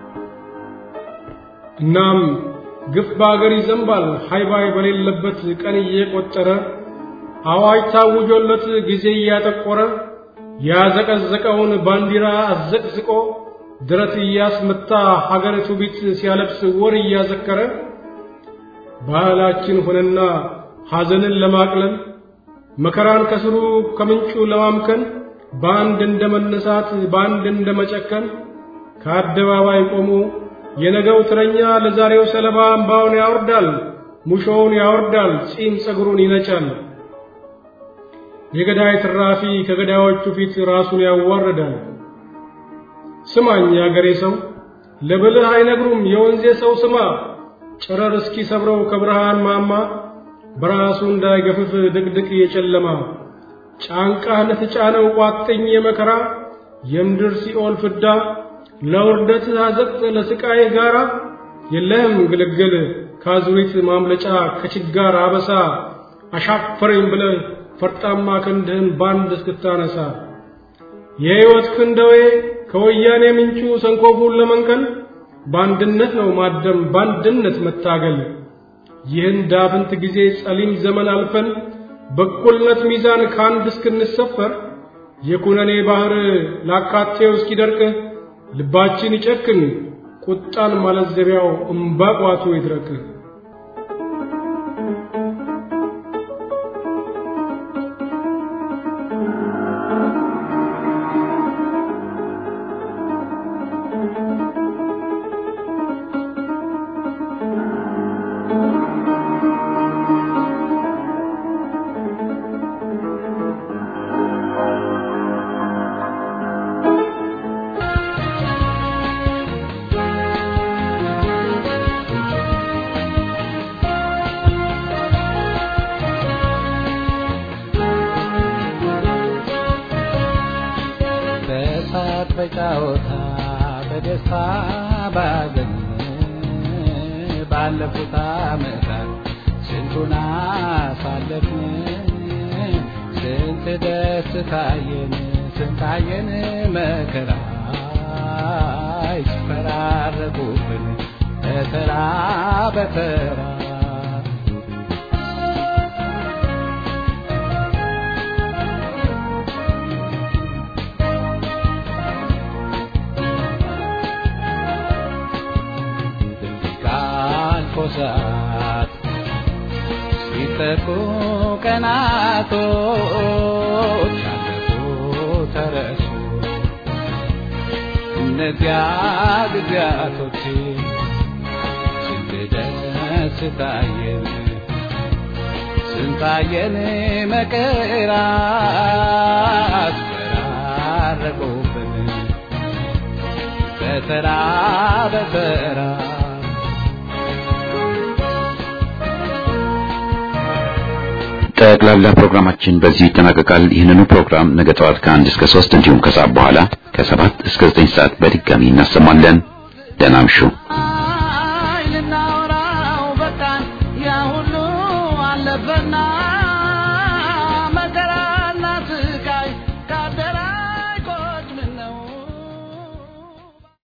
እናም ግፍ በአገር ይዘንባል ሃይባይ በሌለበት ቀን እየቆጠረ አዋጅ ታውጆለት ጊዜ እያጠቆረ ያዘቀዘቀውን ባንዲራ አዘቅዝቆ ድረት እያስመታ ሀገር ትውፊት ሲያለብስ ወር እያዘከረ ባህላችን ሆነና ሐዘንን ለማቅለል መከራን ከስሩ ከምንጩ ለማምከን በአንድ እንደ መነሳት በአንድ እንደ መጨከን ከአደባባይ ቆሞ የነገው ትረኛ ለዛሬው ሰለባ እምባውን ያወርዳል፣ ሙሾውን ያወርዳል፣ ጺም ጸጉሩን ይነጫል። የገዳይ ትራፊ ከገዳዮቹ ፊት ራሱን ያዋርዳል። ስማኝ ያገሬ ሰው ለብልህ አይነግሩም የወንዜ ሰው ስማ፣ ጨረር እስኪ ሰብረው ከብርሃን ማማ በራሱ እንዳይገፍፍ ድቅድቅ የጨለማ ጫንቃህ ለተጫነው ቋጥኝ የመከራ የምድር ሲኦል ፍዳ ለውርደት አዘቅት ለስቃይ ጋራ የለህም ግልግል ካዙሪት ማምለጫ ከችጋር አበሳ አሻፈረኝ ብለህ ፈርጣማ ክንድህን ባንድ እስክታነሳ የሕይወት ክንደዌ ከወያኔ ምንጩ ሰንኮፉን ለመንቀል በአንድነት ነው ማደም በአንድነት መታገል። ይህን ዳፍንት ጊዜ ጸሊም ዘመን አልፈን በእኩልነት ሚዛን ከአንድ እስክንሰፈር የኩነኔ ባህር ላካቴው እስኪደርቅ ልባችን ይጨክን ቁጣን ማለዘቢያው እምባቋቱ ይድረቅ። በሳቅ በጫወታ በደስታ ባዘን ባለፉት ዓመታት ስንቱን አሳለፍን ስንት ደስታየን ስንታየን መከራ ይፈራረቁብን በተራ በተራ ኮሳት ሲጠቁ ቀናቶች አለፉ ተረሱ እነዚያ ጊዜያቶች ስንት ደስታየን ስንታየን መከራ አስፈራረቁብን በተራ በተራ ጠቅላላ ፕሮግራማችን በዚህ ይጠናቀቃል። ይህንኑ ፕሮግራም ነገ ጠዋት ከአንድ እስከ ሶስት እንዲሁም ከሰዓት በኋላ ከሰባት እስከ ዘጠኝ ሰዓት በድጋሚ እናሰማለን። ደህና እምሹ።